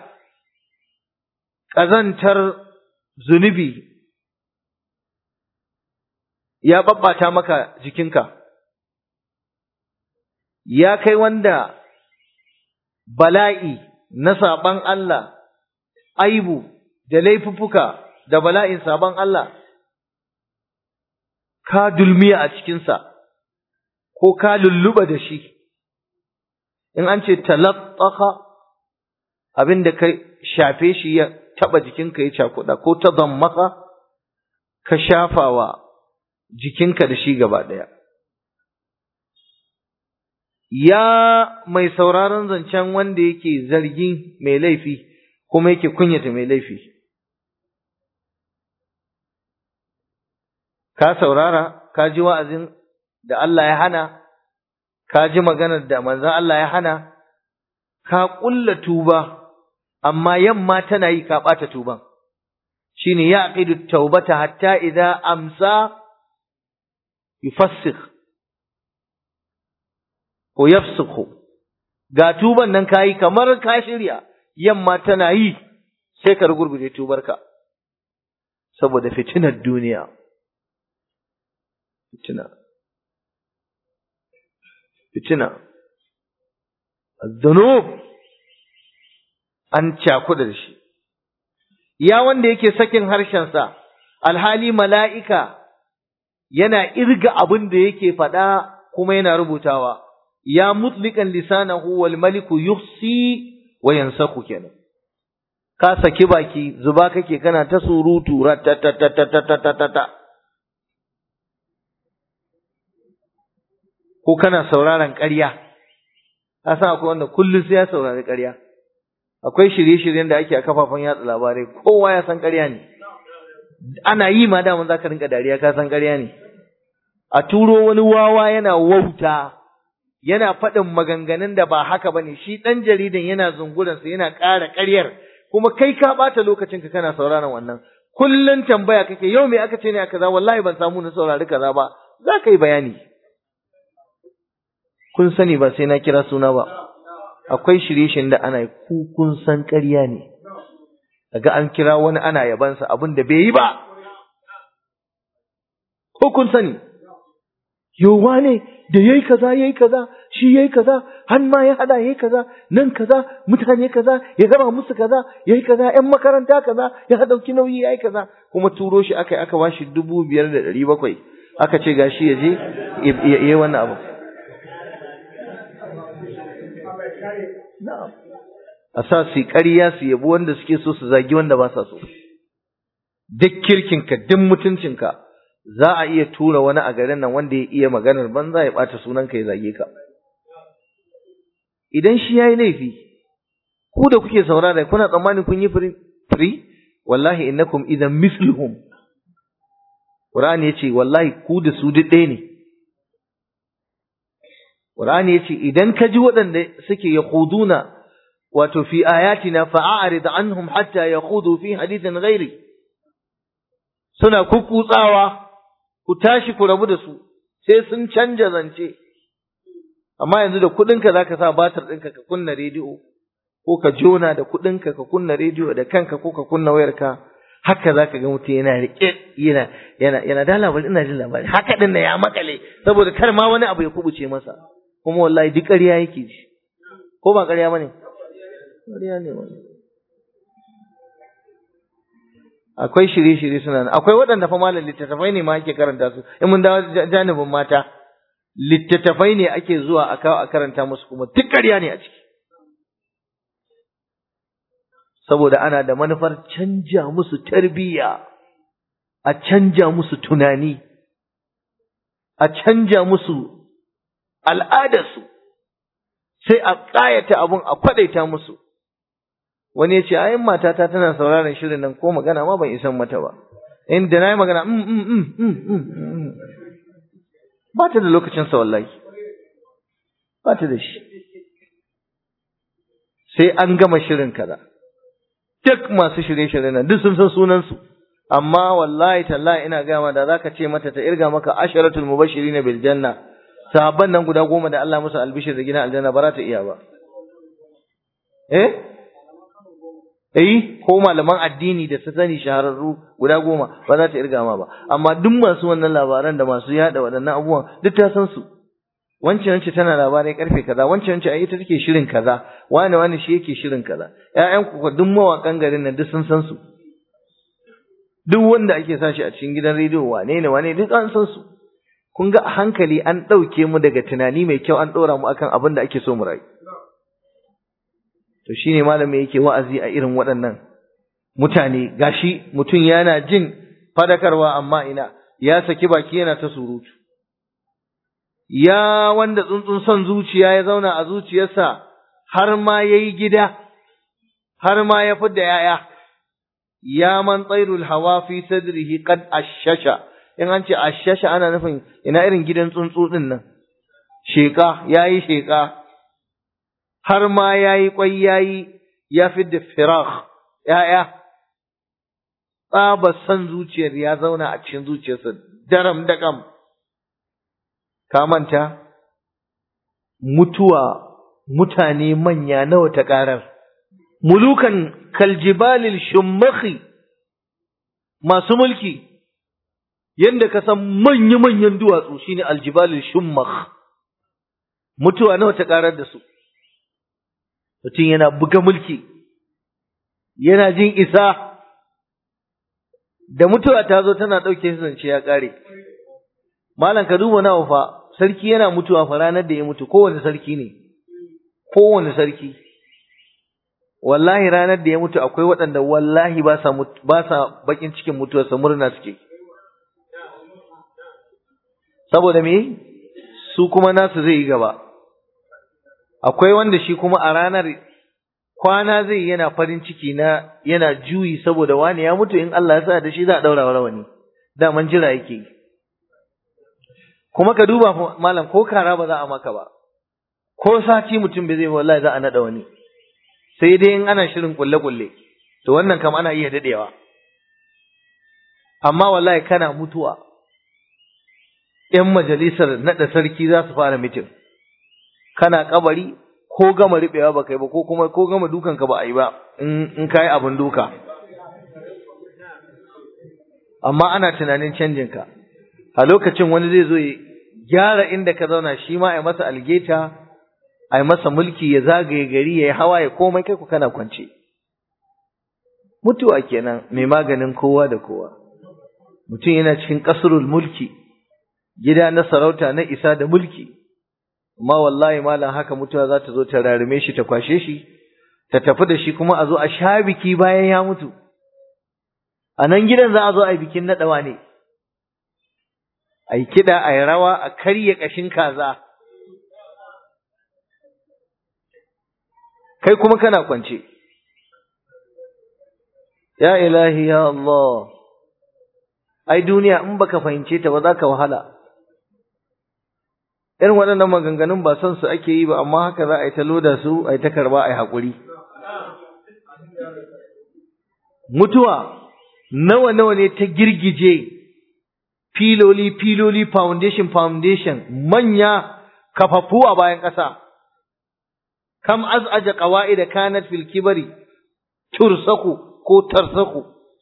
ƙazantar zunubi ya babbata maka jikinka ya kai wanda bala'i na saban Allah aibu da laifuffuka da bala'in saban Allah ka dulmiya a cikinsa ko ka lulluba da shi in an ce talattaka abin da ka shafe shi ya taba jikinka ya cakuɗa ko ta zammaka ka shafawa jikinka da shi gaba ɗaya ya mai sauraron zancen wanda yake zargin mai laifi kuma yake kunyata mai laifi ka saurara ka ji wa'azin da Allah ya hana, ka ji maganar da manzan Allah ya hana, ka ƙulla tuba, amma yamma tana yi ka ɓata tuban. Shi ne ya aƙidu taubata hatta idan amsa yufassik ko yafsiku. Ga tuban nan ka yi kamar ka shirya, yamma tana yi sai ka rugurguje tubarka, saboda fitinar duniya. Fitina. fitina zunub an cakuda da shi ya wanda yake sakin harshensa alhali mala'ika yana irga abin da yake faɗa kuma yana rubutawa ya mutlikan lisanahu wal maliku yuhsi wa yansaku kenan ka saki baki zuba kake kana ta surutu ratatatatatatatata ko kana sauraron ƙarya ka san akwai wanda kullum sai ya saurari ƙarya akwai shirye-shiryen da ake a kafafen yatsa labarai kowa ya san ƙarya ne ana yi ma daman za ka rinka dariya ka san ƙarya ne a turo wani wawa yana wauta yana faɗin maganganun da ba haka ba ne shi ɗan jaridan yana zunguransa yana ƙara ƙaryar kuma kai ka ɓata lokacinka kana sauraron wannan kullum tambaya kake yau me aka ce ne a kaza wallahi ban samu na saurari kaza ba za ka yi bayani kun sani ba sai na kira suna ba akwai shirye-shiryen da ana ku kun san ƙarya ne daga an kira wani ana yabansa abin da bai yi ba ko kun sani yowa ne da yayi kaza yayi kaza shi yayi kaza har ma ya hada yayi kaza nan kaza mutane kaza ya gaba musu kaza yayi kaza ƴan makaranta kaza ya dauki nauyi yayi kaza kuma turo shi aka aka bashi dubu biyar da ɗari bakwai aka ce gashi ya je ya yi wannan abu Na'am. A sa su ƙarya su yabi wanda suke so su zagi wanda ba sa so. Duk kirkinka, duk mutuncinka, za a iya tura wani a garin nan wanda ya iya maganar banza ya ɓata sunanka ya zage ka. Idan shi ya yi laifi, ku da kuke saurara kuna tsammanin kun yi firi? Wallahi innakum idan misluhum Qur'ani yace wallahi ku da su duk ɗaya ne Qur'ani yace idan ka ji waɗanda suke yakhuduna wato fi ayatina fa'arid anhum hatta yakhudu fi hadithin ghairi suna kukkutsawa ku tashi ku rabu da su sai sun canja zance amma yanzu da kuɗinka zaka sa batir ɗinka ka kunna rediyo ko ka jona da kuɗinka ka kunna rediyo da kanka ko ka kunna wayarka haka zaka ga mutum yana riƙe yana yana yana da labari ina jin labari haka din ya makale saboda kar ma wani abu ya kubuce masa kuma wallahi duk ƙarya yake ji ko ba ƙarya bane ƙarya ne wani akwai shirye-shirye suna nan akwai waɗanda fa malam littattafai ne ma ake karanta su in mun dawo janibin mata littattafai ne ake zuwa a kawo a karanta musu kuma duk ƙarya ne a ciki saboda ana da manufar canja musu tarbiyya a canja musu tunani a canja musu al'adarsu sai a ƙayata abun a kwaɗaita musu wani ya ce ayin matata tana sauraron shirin nan ko magana ma ban isan mata ba inda na yi magana ba ta da lokacin sa wallahi ba ta da shi sai an gama shirin kaza duk masu shirye-shirye nan duk sun san sunansu amma wallahi tallahi ina gama da zaka ce mata ta irga maka asharatul mubashirin bil janna sahabban nan guda goma da Allah musu albishir da gidan aljanna ba za ta iya ba eh eh ko malaman addini da su sani shahararru guda goma ba za ta irga ma ba amma duk masu wannan labaran da masu yada waɗannan abubuwan duk ta san su wancan wancan tana labarai karfe kaza wancan wancan ai ita take shirin kaza wani wani shi yake shirin kaza ƴaƴan ku duk mawakan garin nan duk sun san su duk wanda ake sa shi a cikin gidan rediyo wane ne wane duk an san su kun ga a hankali an ɗauke mu daga tunani mai kyau an ɗora mu akan abin da ake so mu rayu to shine malami yake wa'azi a irin waɗannan mutane gashi mutum yana jin fadakarwa amma ina ya saki baki yana ta surutu ya wanda tsuntsun son zuciya ya zauna a zuciyarsa har ma yayi gida har ma ya fidda yaya ya man tsairul hawa fi sadrihi qad ashasha in an ce ashasha ana nufin ina irin gidan tsuntsu din nan sheka yayi sheka har ma yayi kwai yayi ya fidda firaq yaya tsaba san zuciyar ya zauna a cikin zuciyarsa daram da kam ka manta mutuwa mutane manya nawa ta karar mulukan kaljibalil shummakhi masu mulki yanda ka san manya-manyan duwatsu shine aljibalil shummakh mutuwa nawa ta karar da su mutum yana buga mulki yana jin isa da mutuwa ta zo tana ɗauke zance ya ƙare malam ka duba nawa fa sarki yana mutuwa fa ranar da ya mutu kowane sarki ne kowane sarki wallahi ranar da ya mutu akwai waɗanda wallahi ba sa ba sa bakin cikin mutuwarsa murna suke saboda me su kuma nasu zai yi gaba akwai wanda shi kuma a ranar kwana zai yana farin ciki na yana juyi saboda wani ya mutu in Allah ya sa da shi za a daura rawani daman jira yake kuma ka duba malam ko kara ba za a maka ba ko sati mutum bai zai wallahi za a nada wani sai dai in ana shirin kulle kulle to wannan kam ana iya dadewa amma wallahi kana mutuwa ‘yan majalisar naɗa sarki za su fara mitin, kana kabari ko gama riɓewa ba kai ba ko kuma ko gama dukanka ba a yi ba in ka yi abin duka. Amma ana tunanin canjinka, a lokacin wani zai zo ya gyara inda ka zauna shi ma a yi masa algeta, a yi masa mulki ya zagaye gari ya yi hawa ya komai kai ku kana kwance. Mutuwa kenan mai maganin kowa da kowa. Mutum yana cikin ƙasurul mulki. gida na sarauta na isa da mulki amma wallahi malam haka mutuwa za ta zo ta rarume shi ta kwashe shi ta tafi da shi kuma a zo a sha biki bayan ya mutu a nan gidan za a zo a yi bikin naɗawa ne a yi kiɗa a yi rawa a karya ƙashin kaza kai kuma kana kwance ya ilahi ya Allah ai duniya in baka fahimce ta ba za ka wahala irin waɗannan maganganun ba son su ake yi ba amma haka za a yi ta loda su a yi ta karba a yi haƙuri mutuwa nawa nawa ne ta girgije filoli filoli foundation foundation manya kafafu a bayan ƙasa kam az'aja qawaida kanat fil kibari tursaku ko tarsaku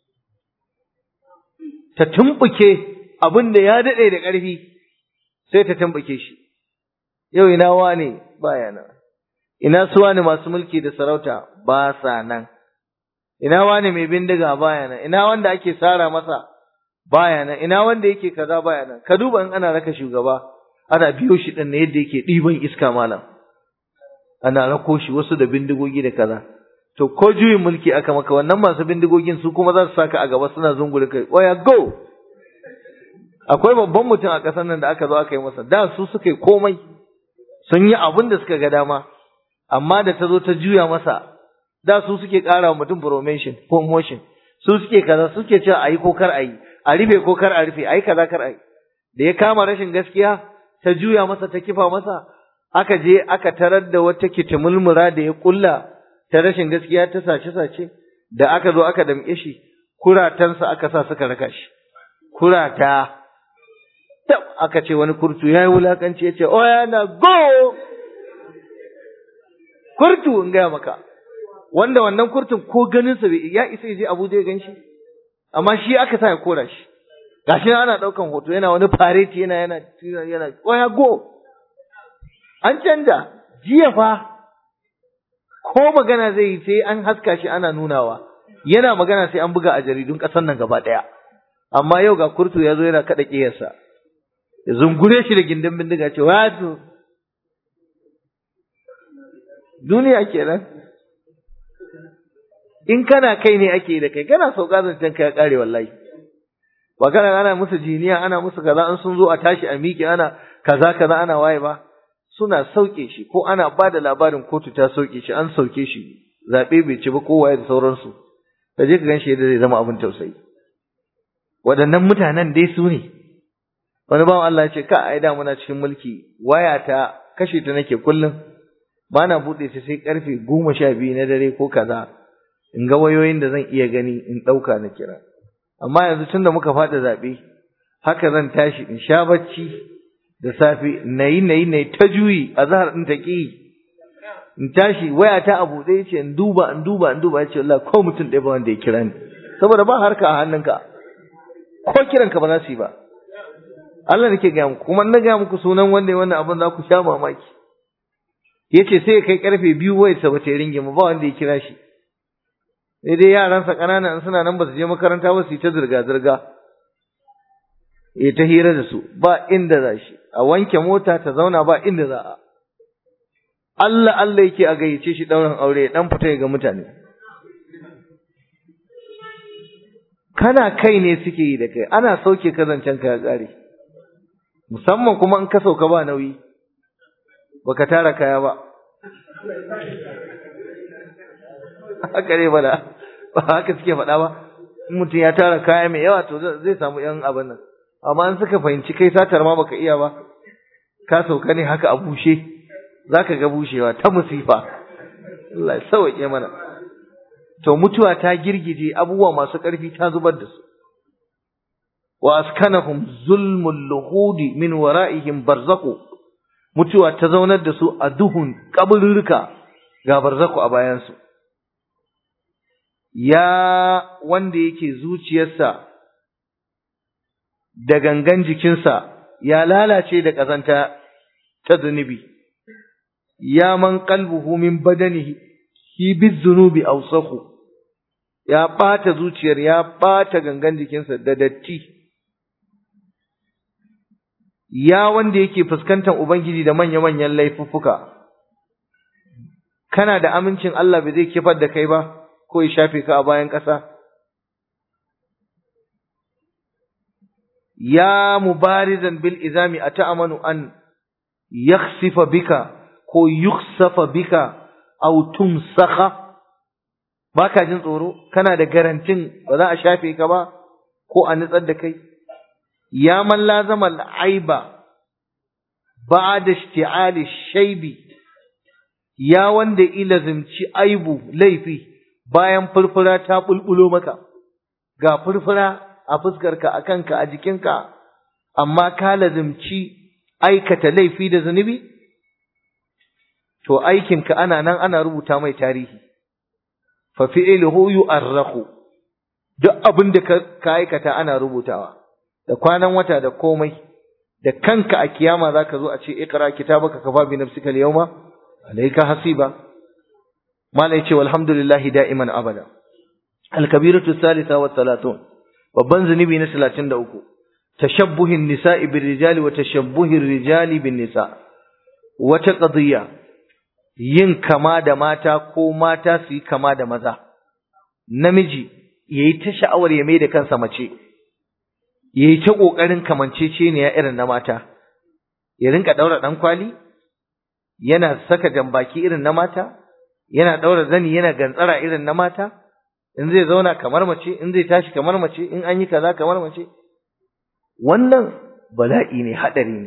ta tumbuke abin da ya dade da ƙarfi sai ta tumbuke shi yau ina wane baya nan ina su wane masu mulki da sarauta ba sa nan ina wane mai bindiga baya nan ina wanda ake sara masa baya nan ina wanda yake kaza baya nan ka duba in ana raka shugaba ana biyo shi din ne yadda yake ɗiban iska malam ana rako shi wasu da bindigogi da kaza to ko juyin mulki aka maka wannan masu bindigogin su kuma za su saka a gaba suna zungure kai oya go akwai babban mutum a ƙasar nan da aka zo aka yi masa da su suka yi komai sun yi abin da suka ga dama amma da ta zo ta juya masa da su suke ƙara wa mutum promotion promotion su suke kaza suke cewa ayi ko kar ayi a rufe ko kar a rufe ayi kaza kar ayi da ya kama rashin gaskiya ta juya masa ta kifa masa aka je aka tarar da wata kitimulmura da ya kulla ta rashin gaskiya ta sace sace da aka zo aka damƙe shi kuratansa aka sa suka raka shi kurata tab aka ce wani kurtu yayi wulakanci yace oh yana go kurtu in gaya maka wanda wannan kurtun ko ganin sa ya isa ya je Abuja ya ganshi amma shi aka sa ya kora shi gashi ana daukan hoto yana wani fareti yana yana yana oh ya go an canja jiya fa ko magana zai yi sai an haska shi ana nunawa yana magana sai an buga a jaridun ƙasar nan gaba ɗaya amma yau ga kurtu ya zo yana kaɗa ƙiyarsa ya zungure shi da gindin bindiga ce wato duniya kenan in kana kai ne ake da kai kana sauka zancen ka ya ƙare wallahi ba kana ana musu jiniya ana musu kaza an sun zo a tashi a miƙe ana kaza kaza ana waye ba suna sauke shi ko ana ba da labarin kotu ta sauke shi an sauke shi zaɓe bai ci ba ko waye da sauransu ka je ka gan shi yadda zai zama abin tausayi waɗannan mutanen dai su ne wani bawan Allah ya ce ka ai da muna cikin mulki waya ta kashe ta nake kullum ba na buɗe ta sai karfe goma sha biyu na dare ko kaza in ga wayoyin da zan iya gani in ɗauka na kira amma yanzu tunda muka faɗa zaɓe haka zan tashi in sha bacci da safe na yi na yi na yi ta juyi a zahar ɗin ta ƙi in tashi waya ta a buɗe ce in duba in duba in duba ya ce Allah ko mutum ɗaya ba wanda ya kira ni saboda ba harka a hannunka ko kiranka ba za su yi ba Allah nake gaya muku kuma na gaya muku sunan wanda ya wannan abin za ku sha mamaki yace sai kai karfe biyu wai sa bata ringe mu ba wanda ya kira shi sai dai yaransa ƙanana in suna nan ba su je makaranta ba su yi ta zirga zirga ya ta hira da su ba inda za shi a wanke mota ta zauna ba inda za a Allah Allah yake a gayyace shi ɗaurin aure dan fita ga mutane kana kai ne suke yi da kai ana sauke ka zancen ka ya ƙare musamman kuma in ka sauka ba nauyi baka tara kaya ba haka ne bada ba haka suke faɗa ba in mutum ya tara kaya mai yawa to zai samu yan abin nan amma in suka fahimci kai satar ma baka iya ba ka sauka ne haka a bushe zaka ga bushewa ta musifa Allah ya sauke mana to mutuwa ta girgije abubuwa masu ƙarfi ta zubar da su wa askanahum zulmul luhudi min wara'ihim barzaqu mutuwa ta zaunar da su a duhun kaburruka ga barzaku a bayan su ya wanda yake zuciyarsa da gangan jikinsa ya lalace da ƙazanta ta zunubi ya man qalbuhu min badanihi hi bizunubi awsahu ya ɓata zuciyar ya ɓata gangan jikinsa da datti ya wanda yake fuskantar ubangiji da manya-manyan laifuffuka kana da amincin Allah bai zai kifar da kai ba ko ya shafe ka a bayan ƙasa ya mubarizan bil izami ata'amanu an yakhsifa bika ko yukhsafa bika aw tumsakha baka jin tsoro kana da garantin ba za a shafe ka ba ko a nutsar da kai ya man lazama al'aiba ba'da ishti'ali shaybi ya wanda ilazimci aibu laifi bayan furfura ta bulbulo maka ga furfura a fuskarka a kanka a jikinka amma ka lazimci aikata laifi da zunubi to aikinka ana nan ana rubuta mai tarihi fa fi'luhu yu'arrahu duk abin da ka aikata ana rubutawa da kwanan wata da komai da kanka a kiyama zaka zo a ce iqra kitabaka kafa bi nafsika al-yawma alayka hasiba malai ce walhamdulillahi da'iman abada al-kabiratu thalitha wa thalathun babban zunubi na 33 tashabbuhin nisa'i bir rijali wa tashabbuhir rijali bin nisa wata qadiyya yin kama da mata ko mata su yi kama da maza namiji yayi ta sha'awar ya mai da kansa mace yayi ta kokarin kamanceceniya irin na mata ya rinka daura dan kwali yana saka jambaki irin na mata yana daura zani yana gantsara irin na mata in zai zauna kamar mace in zai tashi kamar mace in an yi kaza kamar mace wannan bala'i ne hadari ne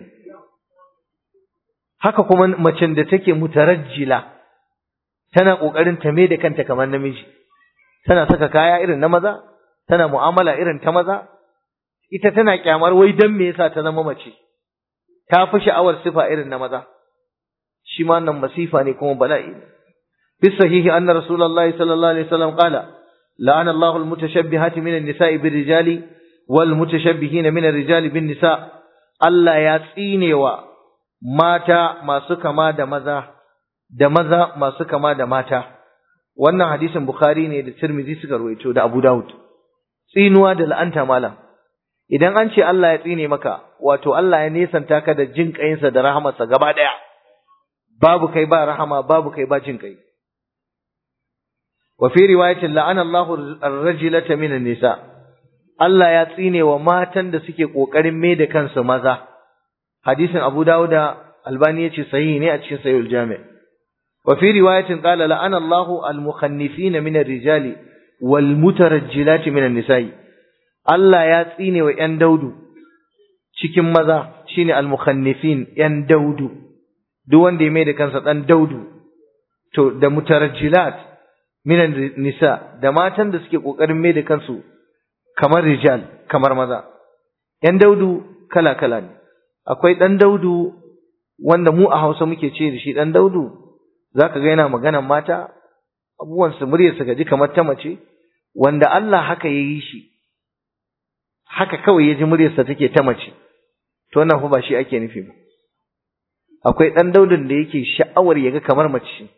haka kuma macen da take mutarajjila tana kokarin ta mai da kanta kamar namiji tana saka kaya irin na maza tana mu'amala irin ta maza ita tana kyamar wai dan me yasa ta zama mace ta fi sha'awar sifa irin na maza shi ma nan masifa ne kuma bala'i ne fi sahihi anna rasulullahi sallallahu alaihi wasallam qala la'ana Allahu al-mutashabbihati min an-nisa'i bir-rijali wal mutashabbihina min ar-rijali bin-nisa Allah ya tsinewa mata masu kama da maza da maza masu kama da mata wannan hadisin bukhari ne da tirmidhi suka rawaito da abu daud tsinuwa da la'anta malam idan an ce Allah ya tsine maka wato Allah ya nesanta ka da jin kayinsa da rahamarsa gaba daya babu kai ba rahama babu kai ba jin kai wa fi riwayatin la'ana Allahu ar-rajulata min nisa Allah ya tsine wa matan da suke kokarin mai da kansu maza hadisin Abu Dawud Albani yace sahihi ne a cikin Sahihul Jami' wa fi riwayatin qala la'ana Allahu al-mukhannifina min ar-rijali wal mutarajjilati min an-nisa'i Allah ya tsine wa ƴan daudu cikin maza shine al-mukhannifin ƴan daudu duk wanda ya mai da kansa dan daudu to da mutarajjilat min nisa da matan da suke kokarin mai da kansu kamar rijal kamar maza ƴan daudu kala kala ne akwai ɗan daudu wanda mu a Hausa muke ce da shi ɗan daudu zaka ga yana maganan mata abubuwan su muryar su gaji kamar ta mace wanda Allah haka yayi shi haka kawai ya ji muryarsa take ta mace to wannan fa ba shi ake nufi ba akwai ɗan daudin da yake sha'awar ya ga kamar mace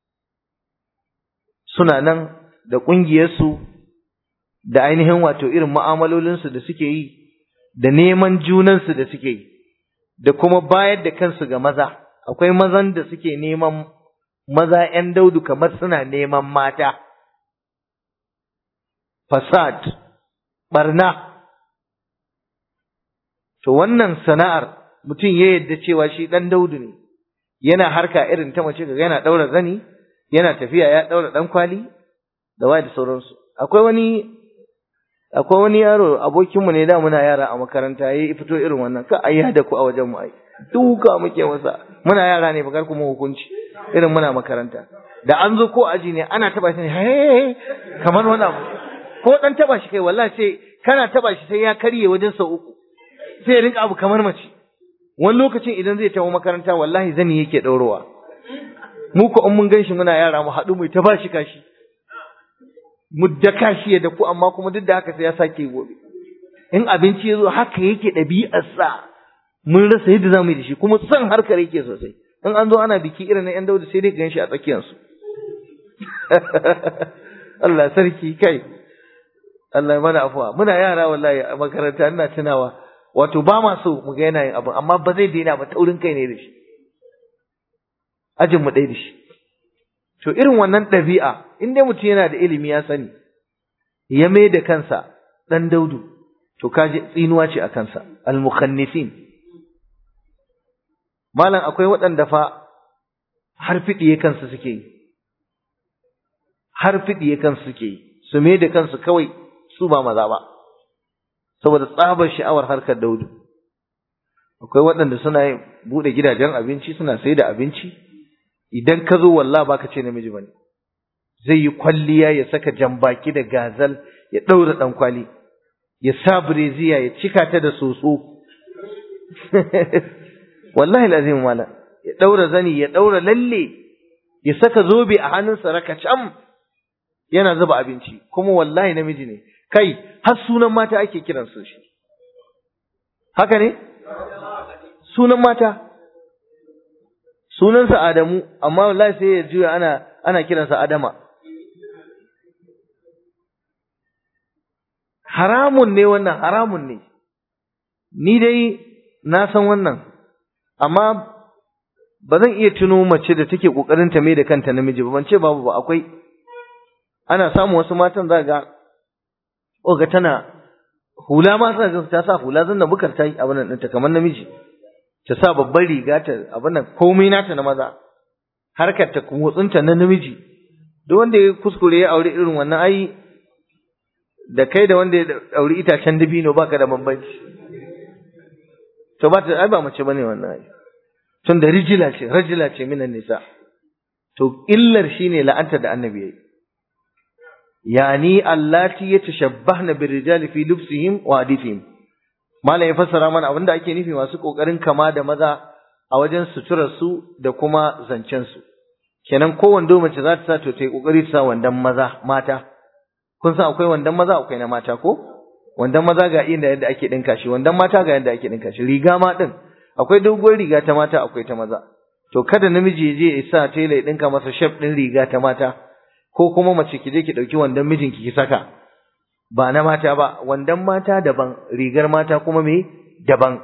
suna nan da ƙungiyarsu da ainihin wato irin mu'amalolinsu da suke yi da neman junansu da suke yi da kuma bayar da kansu ga maza akwai mazan da suke neman maza ‘yan daudu kamar suna neman mata fasad barna to wannan sana'ar mutum ya yadda cewa shi ɗan daudu ne yana harka irin ta mace kaga yana ɗaura zani yana tafiya ya ɗaura ɗan kwali da wa da sauransu akwai wani akwai wani yaro abokinmu ne da muna yara a makaranta yayi fito irin wannan ka ayya da ku a wajen mu ai duka muke masa muna yara ne bakar kuma hukunci irin muna makaranta da an zo ko aji ne ana taba shi ne kamar wani abu ko dan taba shi kai wallahi sai kana taba shi sai ya karye wajen sau uku sai ya rinka abu kamar mace wani lokacin idan zai tawo makaranta wallahi zani yake ɗaurowa mu ko in mun ganshi muna yara mu haɗu mu ta bashi kashi mu da kashi ya daku amma kuma duk da haka sai ya sake gobe in abinci ya zo haka yake ɗabi'arsa mun rasa yadda za mu yi da shi kuma son harkar yake sosai in an zo ana biki irin na yan dauda sai dai gan shi a tsakiyarsu Allah sarki kai Allah mana afuwa muna yara wallahi a makaranta ina tunawa wato ba ma so mu ga yana yin abu amma ba zai daina ba taurin kai ne da shi ajin mu ɗaya da shi to irin wannan ɗabi'a in dai mutum yana da ilimi ya sani ya mai da kansa ɗan daudu to kaji tsinuwa ce a kansa al-mukhannifin malam akwai waɗanda fa har fiɗiye kansu suke yi har fiɗiye kansu suke yi su mai da kansu kawai su ba maza ba saboda tsabar sha'awar harkar daudu akwai waɗanda suna buɗe gidajen abinci suna sai da abinci idan ka zo wallah baka ce namiji bane zai yi kwalliya ya saka jambaki da gazal ya ɗaura ɗan kwali ya sa bireziya ya cika ta da soso wallahi lazim mala ya ɗaura zani ya ɗaura lalle ya saka zobe a hannunsa rakacam yana zuba abinci kuma wallahi namiji ne kai har sunan mata ake kiran su shi haka ne sunan mata sunansa Adamu amma wallahi sai ya juya ana ana kiransa Adama haramun ne wannan haramun ne ni dai na san wannan amma ba zan iya tuno mace da take kokarin ta mai da kanta namiji ba ban ce babu ba akwai ana samu wasu matan za ga oga tana hula ma tana ta sa hula zan da bukar ta yi abin nan ɗinta kamar namiji ta sa babban riga ta abin nan komai nata na maza harkar ta motsinta na namiji duk wanda ya kuskure ya aure irin wannan ai da kai da wanda ya auri itacen dabino baka da bambanci to ba ta ai ba mace bane wannan ai tun da rijila ce rajila ce minan nisa to illar shine la'anta da annabi yayi yani allati yatashabbahna birrijali fi lubsihim wa hadithihim malam ya fassara mana abinda ake nufi masu kokarin kama da maza a wajen suturar su da kuma zancen su kenan ko wando mace za ta sa to tai kokari ta sa wandan maza mata kun san akwai wandan maza akwai na mata ko wandan maza ga inda yadda ake dinka shi wandan mata ga yadda ake dinka shi riga ma din akwai doguwar riga ta mata akwai ta maza to kada namiji ya je ya sa tela ya dinka masa shaf din riga ta mata ko kuma mace ki je ki dauki wandan mijinki ki saka ba na mata ba wandan mata daban rigar mata kuma me daban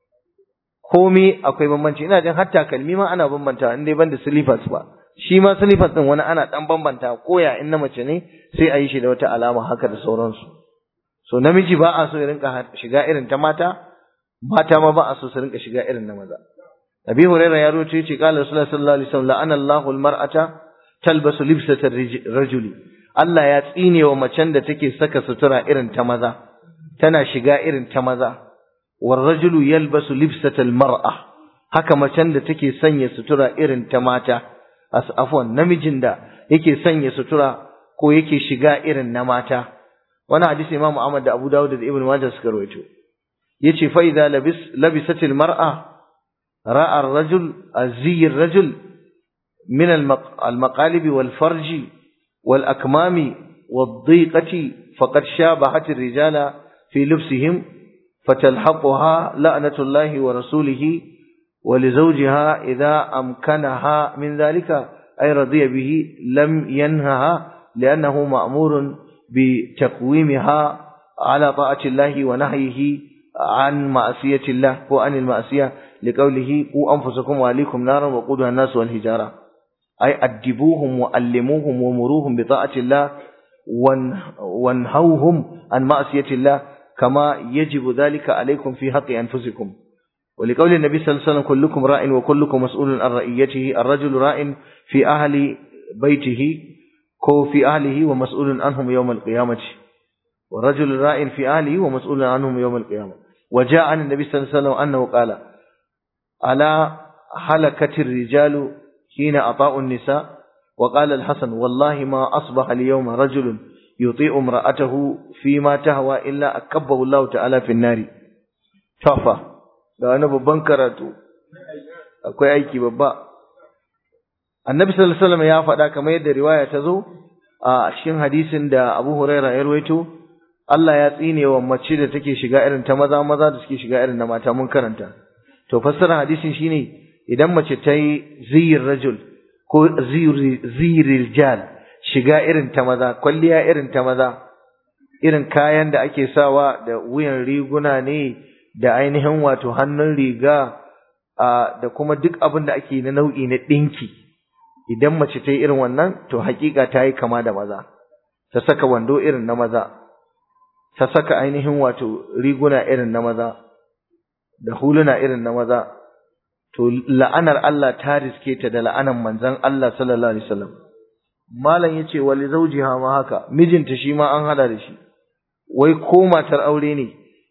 komai akwai bambanci ina jin hatta kalmi ma ana bambanta in dai banda slippers ba shi ma slippers din wani ana dan bambanta koya in na mace ne sai a yi shi da wata alama haka da sauransu so namiji ba a so ya rinka shiga irin ta mata mata ma ba a so su rinka shiga irin na maza Abi Hurairah ya rawaito yace qala Rasulullah sallallahu alaihi wasallam la'ana Allahu al-mar'ata talbasu libsata rajuli Allah ya tsine wa macen da take saka sutura irin ta maza tana shiga irin ta maza war rajulu yalbasu libsata al-mar'a haka macen da take sanya sutura irin ta mata afwan namijin da yake sanya sutura ko yake shiga irin na mata wannan hadisi Imam Ahmad da Abu Dawud da Ibn Majah suka rawaito yace fa idza labis labisat al-mar'a ra'a ar-rajul azzi ar-rajul min al-maqalib wal-farj wal-akmam wad-dhiqati faqad shabahat ar-rijala fi lubsihim fatalhaquha la'natullahi wa rasulihi ولزوجها إذا أمكنها من ذلك أي رضي به لم ينهها لأنه مأمور بتقويمها على طاعة الله ونهيه عن معصية الله وعن المعصية لقوله قوا أنفسكم وأهليكم نارا وقودها الناس والحجارة أي أدبوهم وألموهم ومروهم بطاعة الله وانهوهم عن معصية الله كما يجب ذلك عليكم في حق أنفسكم ولقول النبي صلى الله عليه وسلم كلكم راء وكلكم مسؤول عن رعيته الرجل راء في أهل بيته كو في أهله ومسؤول عنهم يوم القيامة والرجل راء في أهله ومسؤول عنهم يوم القيامة وجاء عن النبي صلى الله عليه وسلم أنه قال ألا حلكت الرجال حين أطاعوا النساء وقال الحسن والله ما أصبح اليوم رجل يطيع امرأته فيما تهوى إلا أكبه الله تعالى في النار توفى da wani babban karatu akwai aiki babba annabi sallallahu alaihi wasallam ya faɗa kamar yadda riwaya ta zo a cikin hadisin da Abu Huraira ya rawaito Allah ya tsine wa mace da take shiga irin ta maza maza da suke shiga irin na mata mun karanta to fassara hadisin shine idan mace ta yi ziyir rajul ko ziyir jal shiga irin ta maza kwalliya irin ta maza irin kayan da ake sawa da wuyan riguna ne da ainihin wato hannun riga da kuma duk abin da ake na nau'i na ɗinki idan mace ta yi irin wannan to hakika ta yi kama da maza ta saka wando irin na maza ta saka ainihin wato riguna irin na maza da huluna irin na maza to la'anar Allah ta riske ta da la'anar manzon Allah sallallahu alaihi wasallam malam yace wali zawjiha ma haka mijinta shi ma an hada da shi wai ko matar aure ne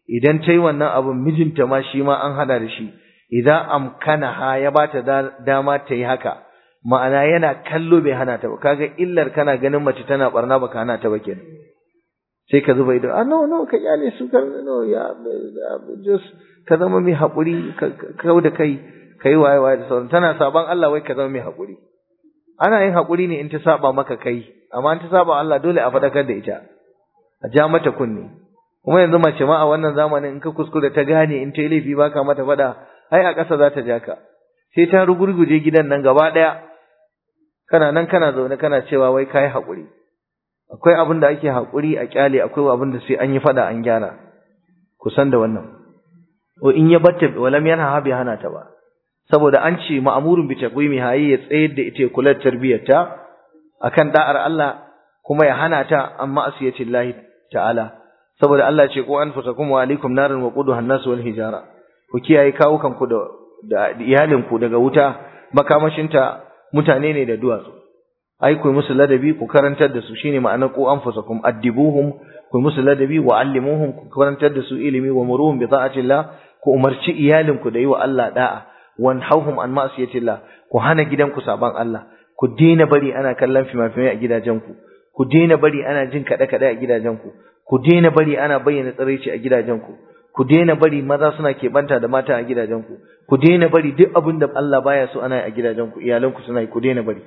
idan ta yi wannan abin mijinta ma shi ma an hada da shi idan amkana ha ya ba ta dama ta yi haka ma'ana yana kallo bai hana ta ba kaga illar kana ganin mace tana barna baka hana ta ba kenan sai ka zuba ido ah no no ka kyale su ka no ya just ka zama mai haƙuri ka kau da kai ka yi waye waye da sauran tana saban Allah wai ka zama mai haƙuri ana yin haƙuri ne in ta saba maka kai amma in ta saba Allah dole a faɗakar da ita a ja mata kunne kuma yanzu mace ma a wannan zamanin in ka kuskure ta gane in ta yi laifi baka mata faɗa ai a ƙasa za ta ja ka sai ta rugurguje gidan nan gaba ɗaya kana nan kana zaune kana cewa wai ka yi haƙuri akwai abin da ake haƙuri a ƙyale akwai abin da sai an yi faɗa an gyara kusan da wannan ko in ya batta walam yana ha bai hana ta ba saboda an ce ma'amurun bi taqwimi hayi ya tsayar da ita kula da tarbiyyarta akan da'ar Allah kuma ya hana ta amma asiyatillahi ta'ala saboda Allah ce ko anfusakum wa alaikum narin wa quduha an-nas wal hijara ku kiyaye kawukan ku da da iyalin ku daga wuta makamashinta mutane ne da duwatsu ai ku musu ladabi ku karantar da su shine ma'anar ku anfusakum addibuhum ku musu ladabi wa allimuhum ku karantar da su ilimi wa muruhum bi ta'atillah ku umarci iyalin ku da yi wa Allah da'a wanhauhum an ma'siyatillah ku hana gidanku saban Allah ku daina bari ana kallon fimafimai a gidajenku ku daina bari ana jin kaɗe kaɗe a gidajenku ku daina bari ana bayyana tsiraici a gidajenku ku daina bari maza suna keɓanta da mata a gidajenku ku daina bari duk abin da Allah baya so ana yi a gidajenku iyalanku suna yi ku daina bari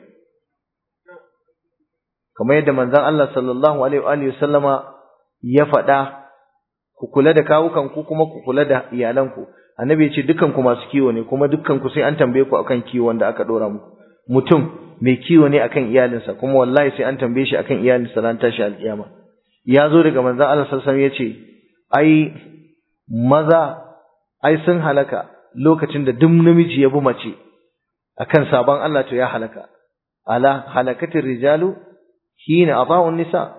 kamar yadda manzon Allah sallallahu alaihi wa sallama ya faɗa ku kula da kawukan ku kuma ku kula da iyalanku annabi ya ce dukkan ku masu kiwo ne kuma dukkan ku sai an tambaye ku akan kiwon da aka dora muku mutum mai kiwo ne akan iyalinsa kuma wallahi sai an tambaye shi akan iyalinsa ran tashi alkiyama ya zo daga manzon Allah sallallahu alaihi wasallam ya ce ai maza ai sun halaka lokacin da duk namiji ya bi mace akan sabon Allah to ya halaka ala halakatir rijalu hina ata'un nisa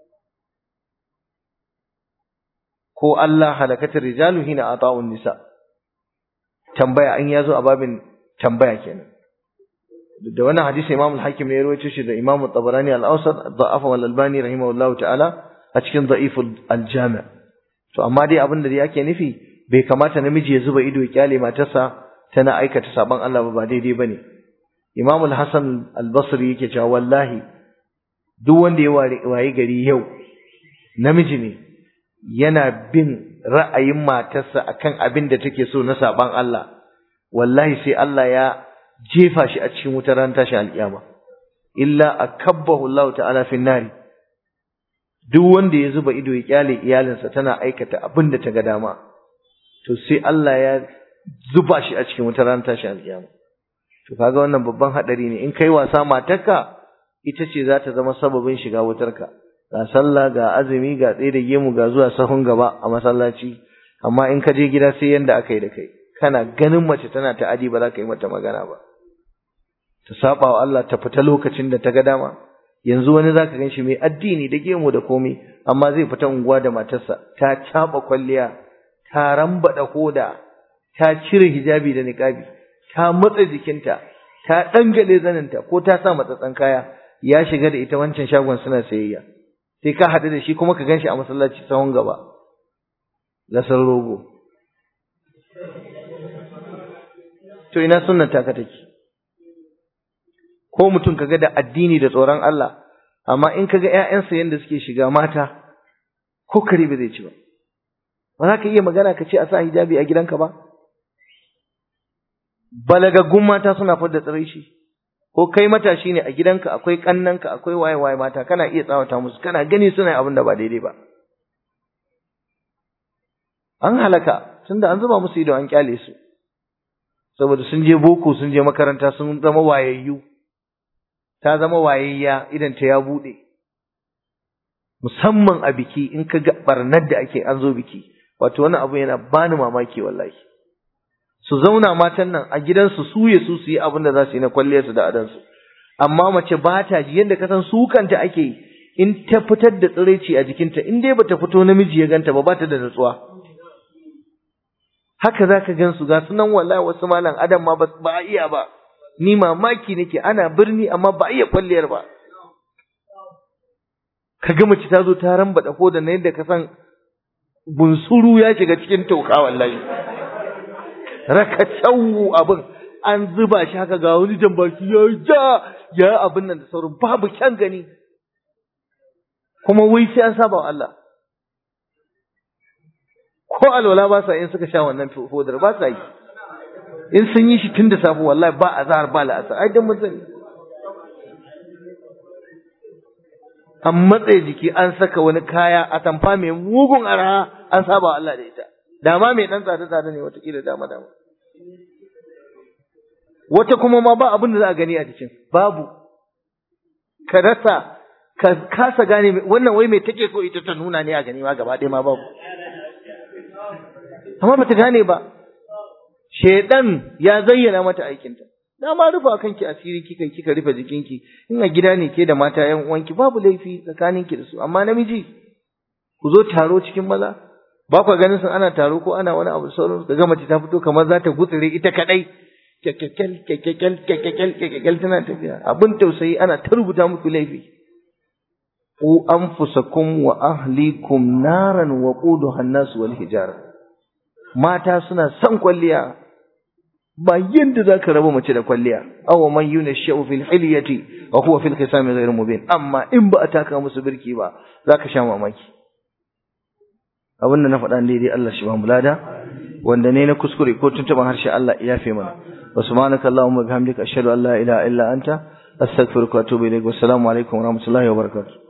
ko Allah halakatir rijalu hina ata'un nisa tambaya an yazo a babin tambaya kenan da wannan hadisi Imam al-Hakim ne ya rawaito shi da Imam al-Tabarani al-Awsat da'afa wal Albani rahimahullahu ta'ala a cikin da'if al-Jami' to amma dai abin da yake nufi bai kamata namiji ya zuba ido ya kyale matarsa tana aikata saban Allah ba ba daidai bane Imam al-Hasan al-Basri yake cewa wallahi duk wanda ya waye gari yau namiji ne yana bin ra'ayin matarsa akan abin da take so na saban Allah wallahi sai Allah ya jefa shi a cikin wutar ran tashi alƙiyama illa akabbahu Allah ta'ala fi nari duk wanda ya zuba ido ya kyale iyalinsa tana aikata abin da ta ga dama to sai Allah ya zuba shi a cikin wutar ran tashi alƙiyama to kaga wannan babban hadari ne in kai wasa matarka ita ce za ta zama sababin shiga wutarka ga sallah ga azumi ga tsaye da gemu ga zuwa sahun gaba a masallaci amma in ka je gida sai yanda aka yi da kai kana ganin mace tana ta'adi ba za ka yi mata magana ba ta saba wa Allah ta fita lokacin da ta ga dama yanzu wani zaka ganshi mai addini da gemu da komai amma zai fita unguwa da matarsa ta caba kwalliya ta rambada hoda ta cire hijabi da niqabi ta matsa jikinta ta dangale zaninta ko ta sa matsatsan kaya ya shiga da ita wancan shagon suna sayayya sai ka haɗu da shi kuma ka ganshi a masallaci sahun gaba lasar rogo to ina sunnan taka take ko mutum kaga da addini da tsoron Allah amma in kaga ƴaƴansa yanda suke shiga mata ko kare ba zai ci ba ba za ka iya magana ka ce a sa hijabi a gidanka ba balagaggun mata suna fadda tsirai shi ko kai matashi ne a gidanka akwai kannanka akwai waye waye mata kana iya tsawata musu kana gani suna abin da ba daidai ba an halaka tunda an zuba musu ido an kyale su saboda sun je boko sun je makaranta sun zama wayayyu ta zama wayayya idan ta ya bude musamman a biki in ka ga barnar da ake an zo biki wato wani abu yana bani mamaki wallahi su zauna matan nan a gidansu su ya su su yi abin da za su yi na kwalliyarsu da adansu amma mace ba ta ji yadda ka san su kanta ake yi in ta fitar da tsiraici a jikinta in dai bata fito namiji ya ganta ba ba ta da natsuwa haka za ka gan su ga sunan wallahi wasu malam adam ma ba a iya ba ni mamaki nake ana birni amma ba a iya kwalliyar ba ka ga mace ta zo ta rambada ko da na yadda ka san bunsuru ya shiga cikin toka wallahi rakacau abin an zuba shi haka ga wani jambaki ya ja ya abin nan da sauran babu kyan gani kuma wai sai an saba wa Allah ko alwala ba sa in suka sha wannan fodar ba sa yi in sun yi shi tun da safe wallahi ba azhar ba la'asar ai dan mun an matsaye jiki an saka wani kaya a tamfa mai mugun araha an saba wa Allah da ita dama mai dan tsada tsada ne watakila dama dama wata kuma ma ba abin da za a gani a jikin babu ka rasa ka kasa gane wannan wai mai take so ita ta nuna ne a gani ma gaba ɗaya ma babu amma bata gane ba shedan ya zayyana mata aikinta na ma rufa kanki asiri kika kika rufe jikinki in a gida ne ke da mata yan uwanki babu laifi tsakaninki da su amma namiji ku zo taro cikin maza ba ku ganin sun ana taro ko ana wani abu sauran ka ga mace ta fito kamar za ta gutsire ita kadai kekkekel kekkekel kekkekel kekkekel tana tafiya abin tausayi ana ta rubuta muku laifi ku anfusakum wa ahlikum naran wa quduha an-nas wal hijara mata suna son kwalliya ba yanda zaka raba mace da kwalliya aw man yunashu fil hilyati wa huwa fil khisami ghayr mubin amma in ba a taka musu birki ba zaka sha mamaki abin da na faɗa daidai Allah shi ba mu lada wanda ne na kuskure ko tuntuban harshe Allah ya yafe mana wa subhanaka allahumma bihamdika ashhadu an la ilaha illa anta astaghfiruka wa atubu ilaik wa assalamu alaikum wa rahmatullahi wa barakatuh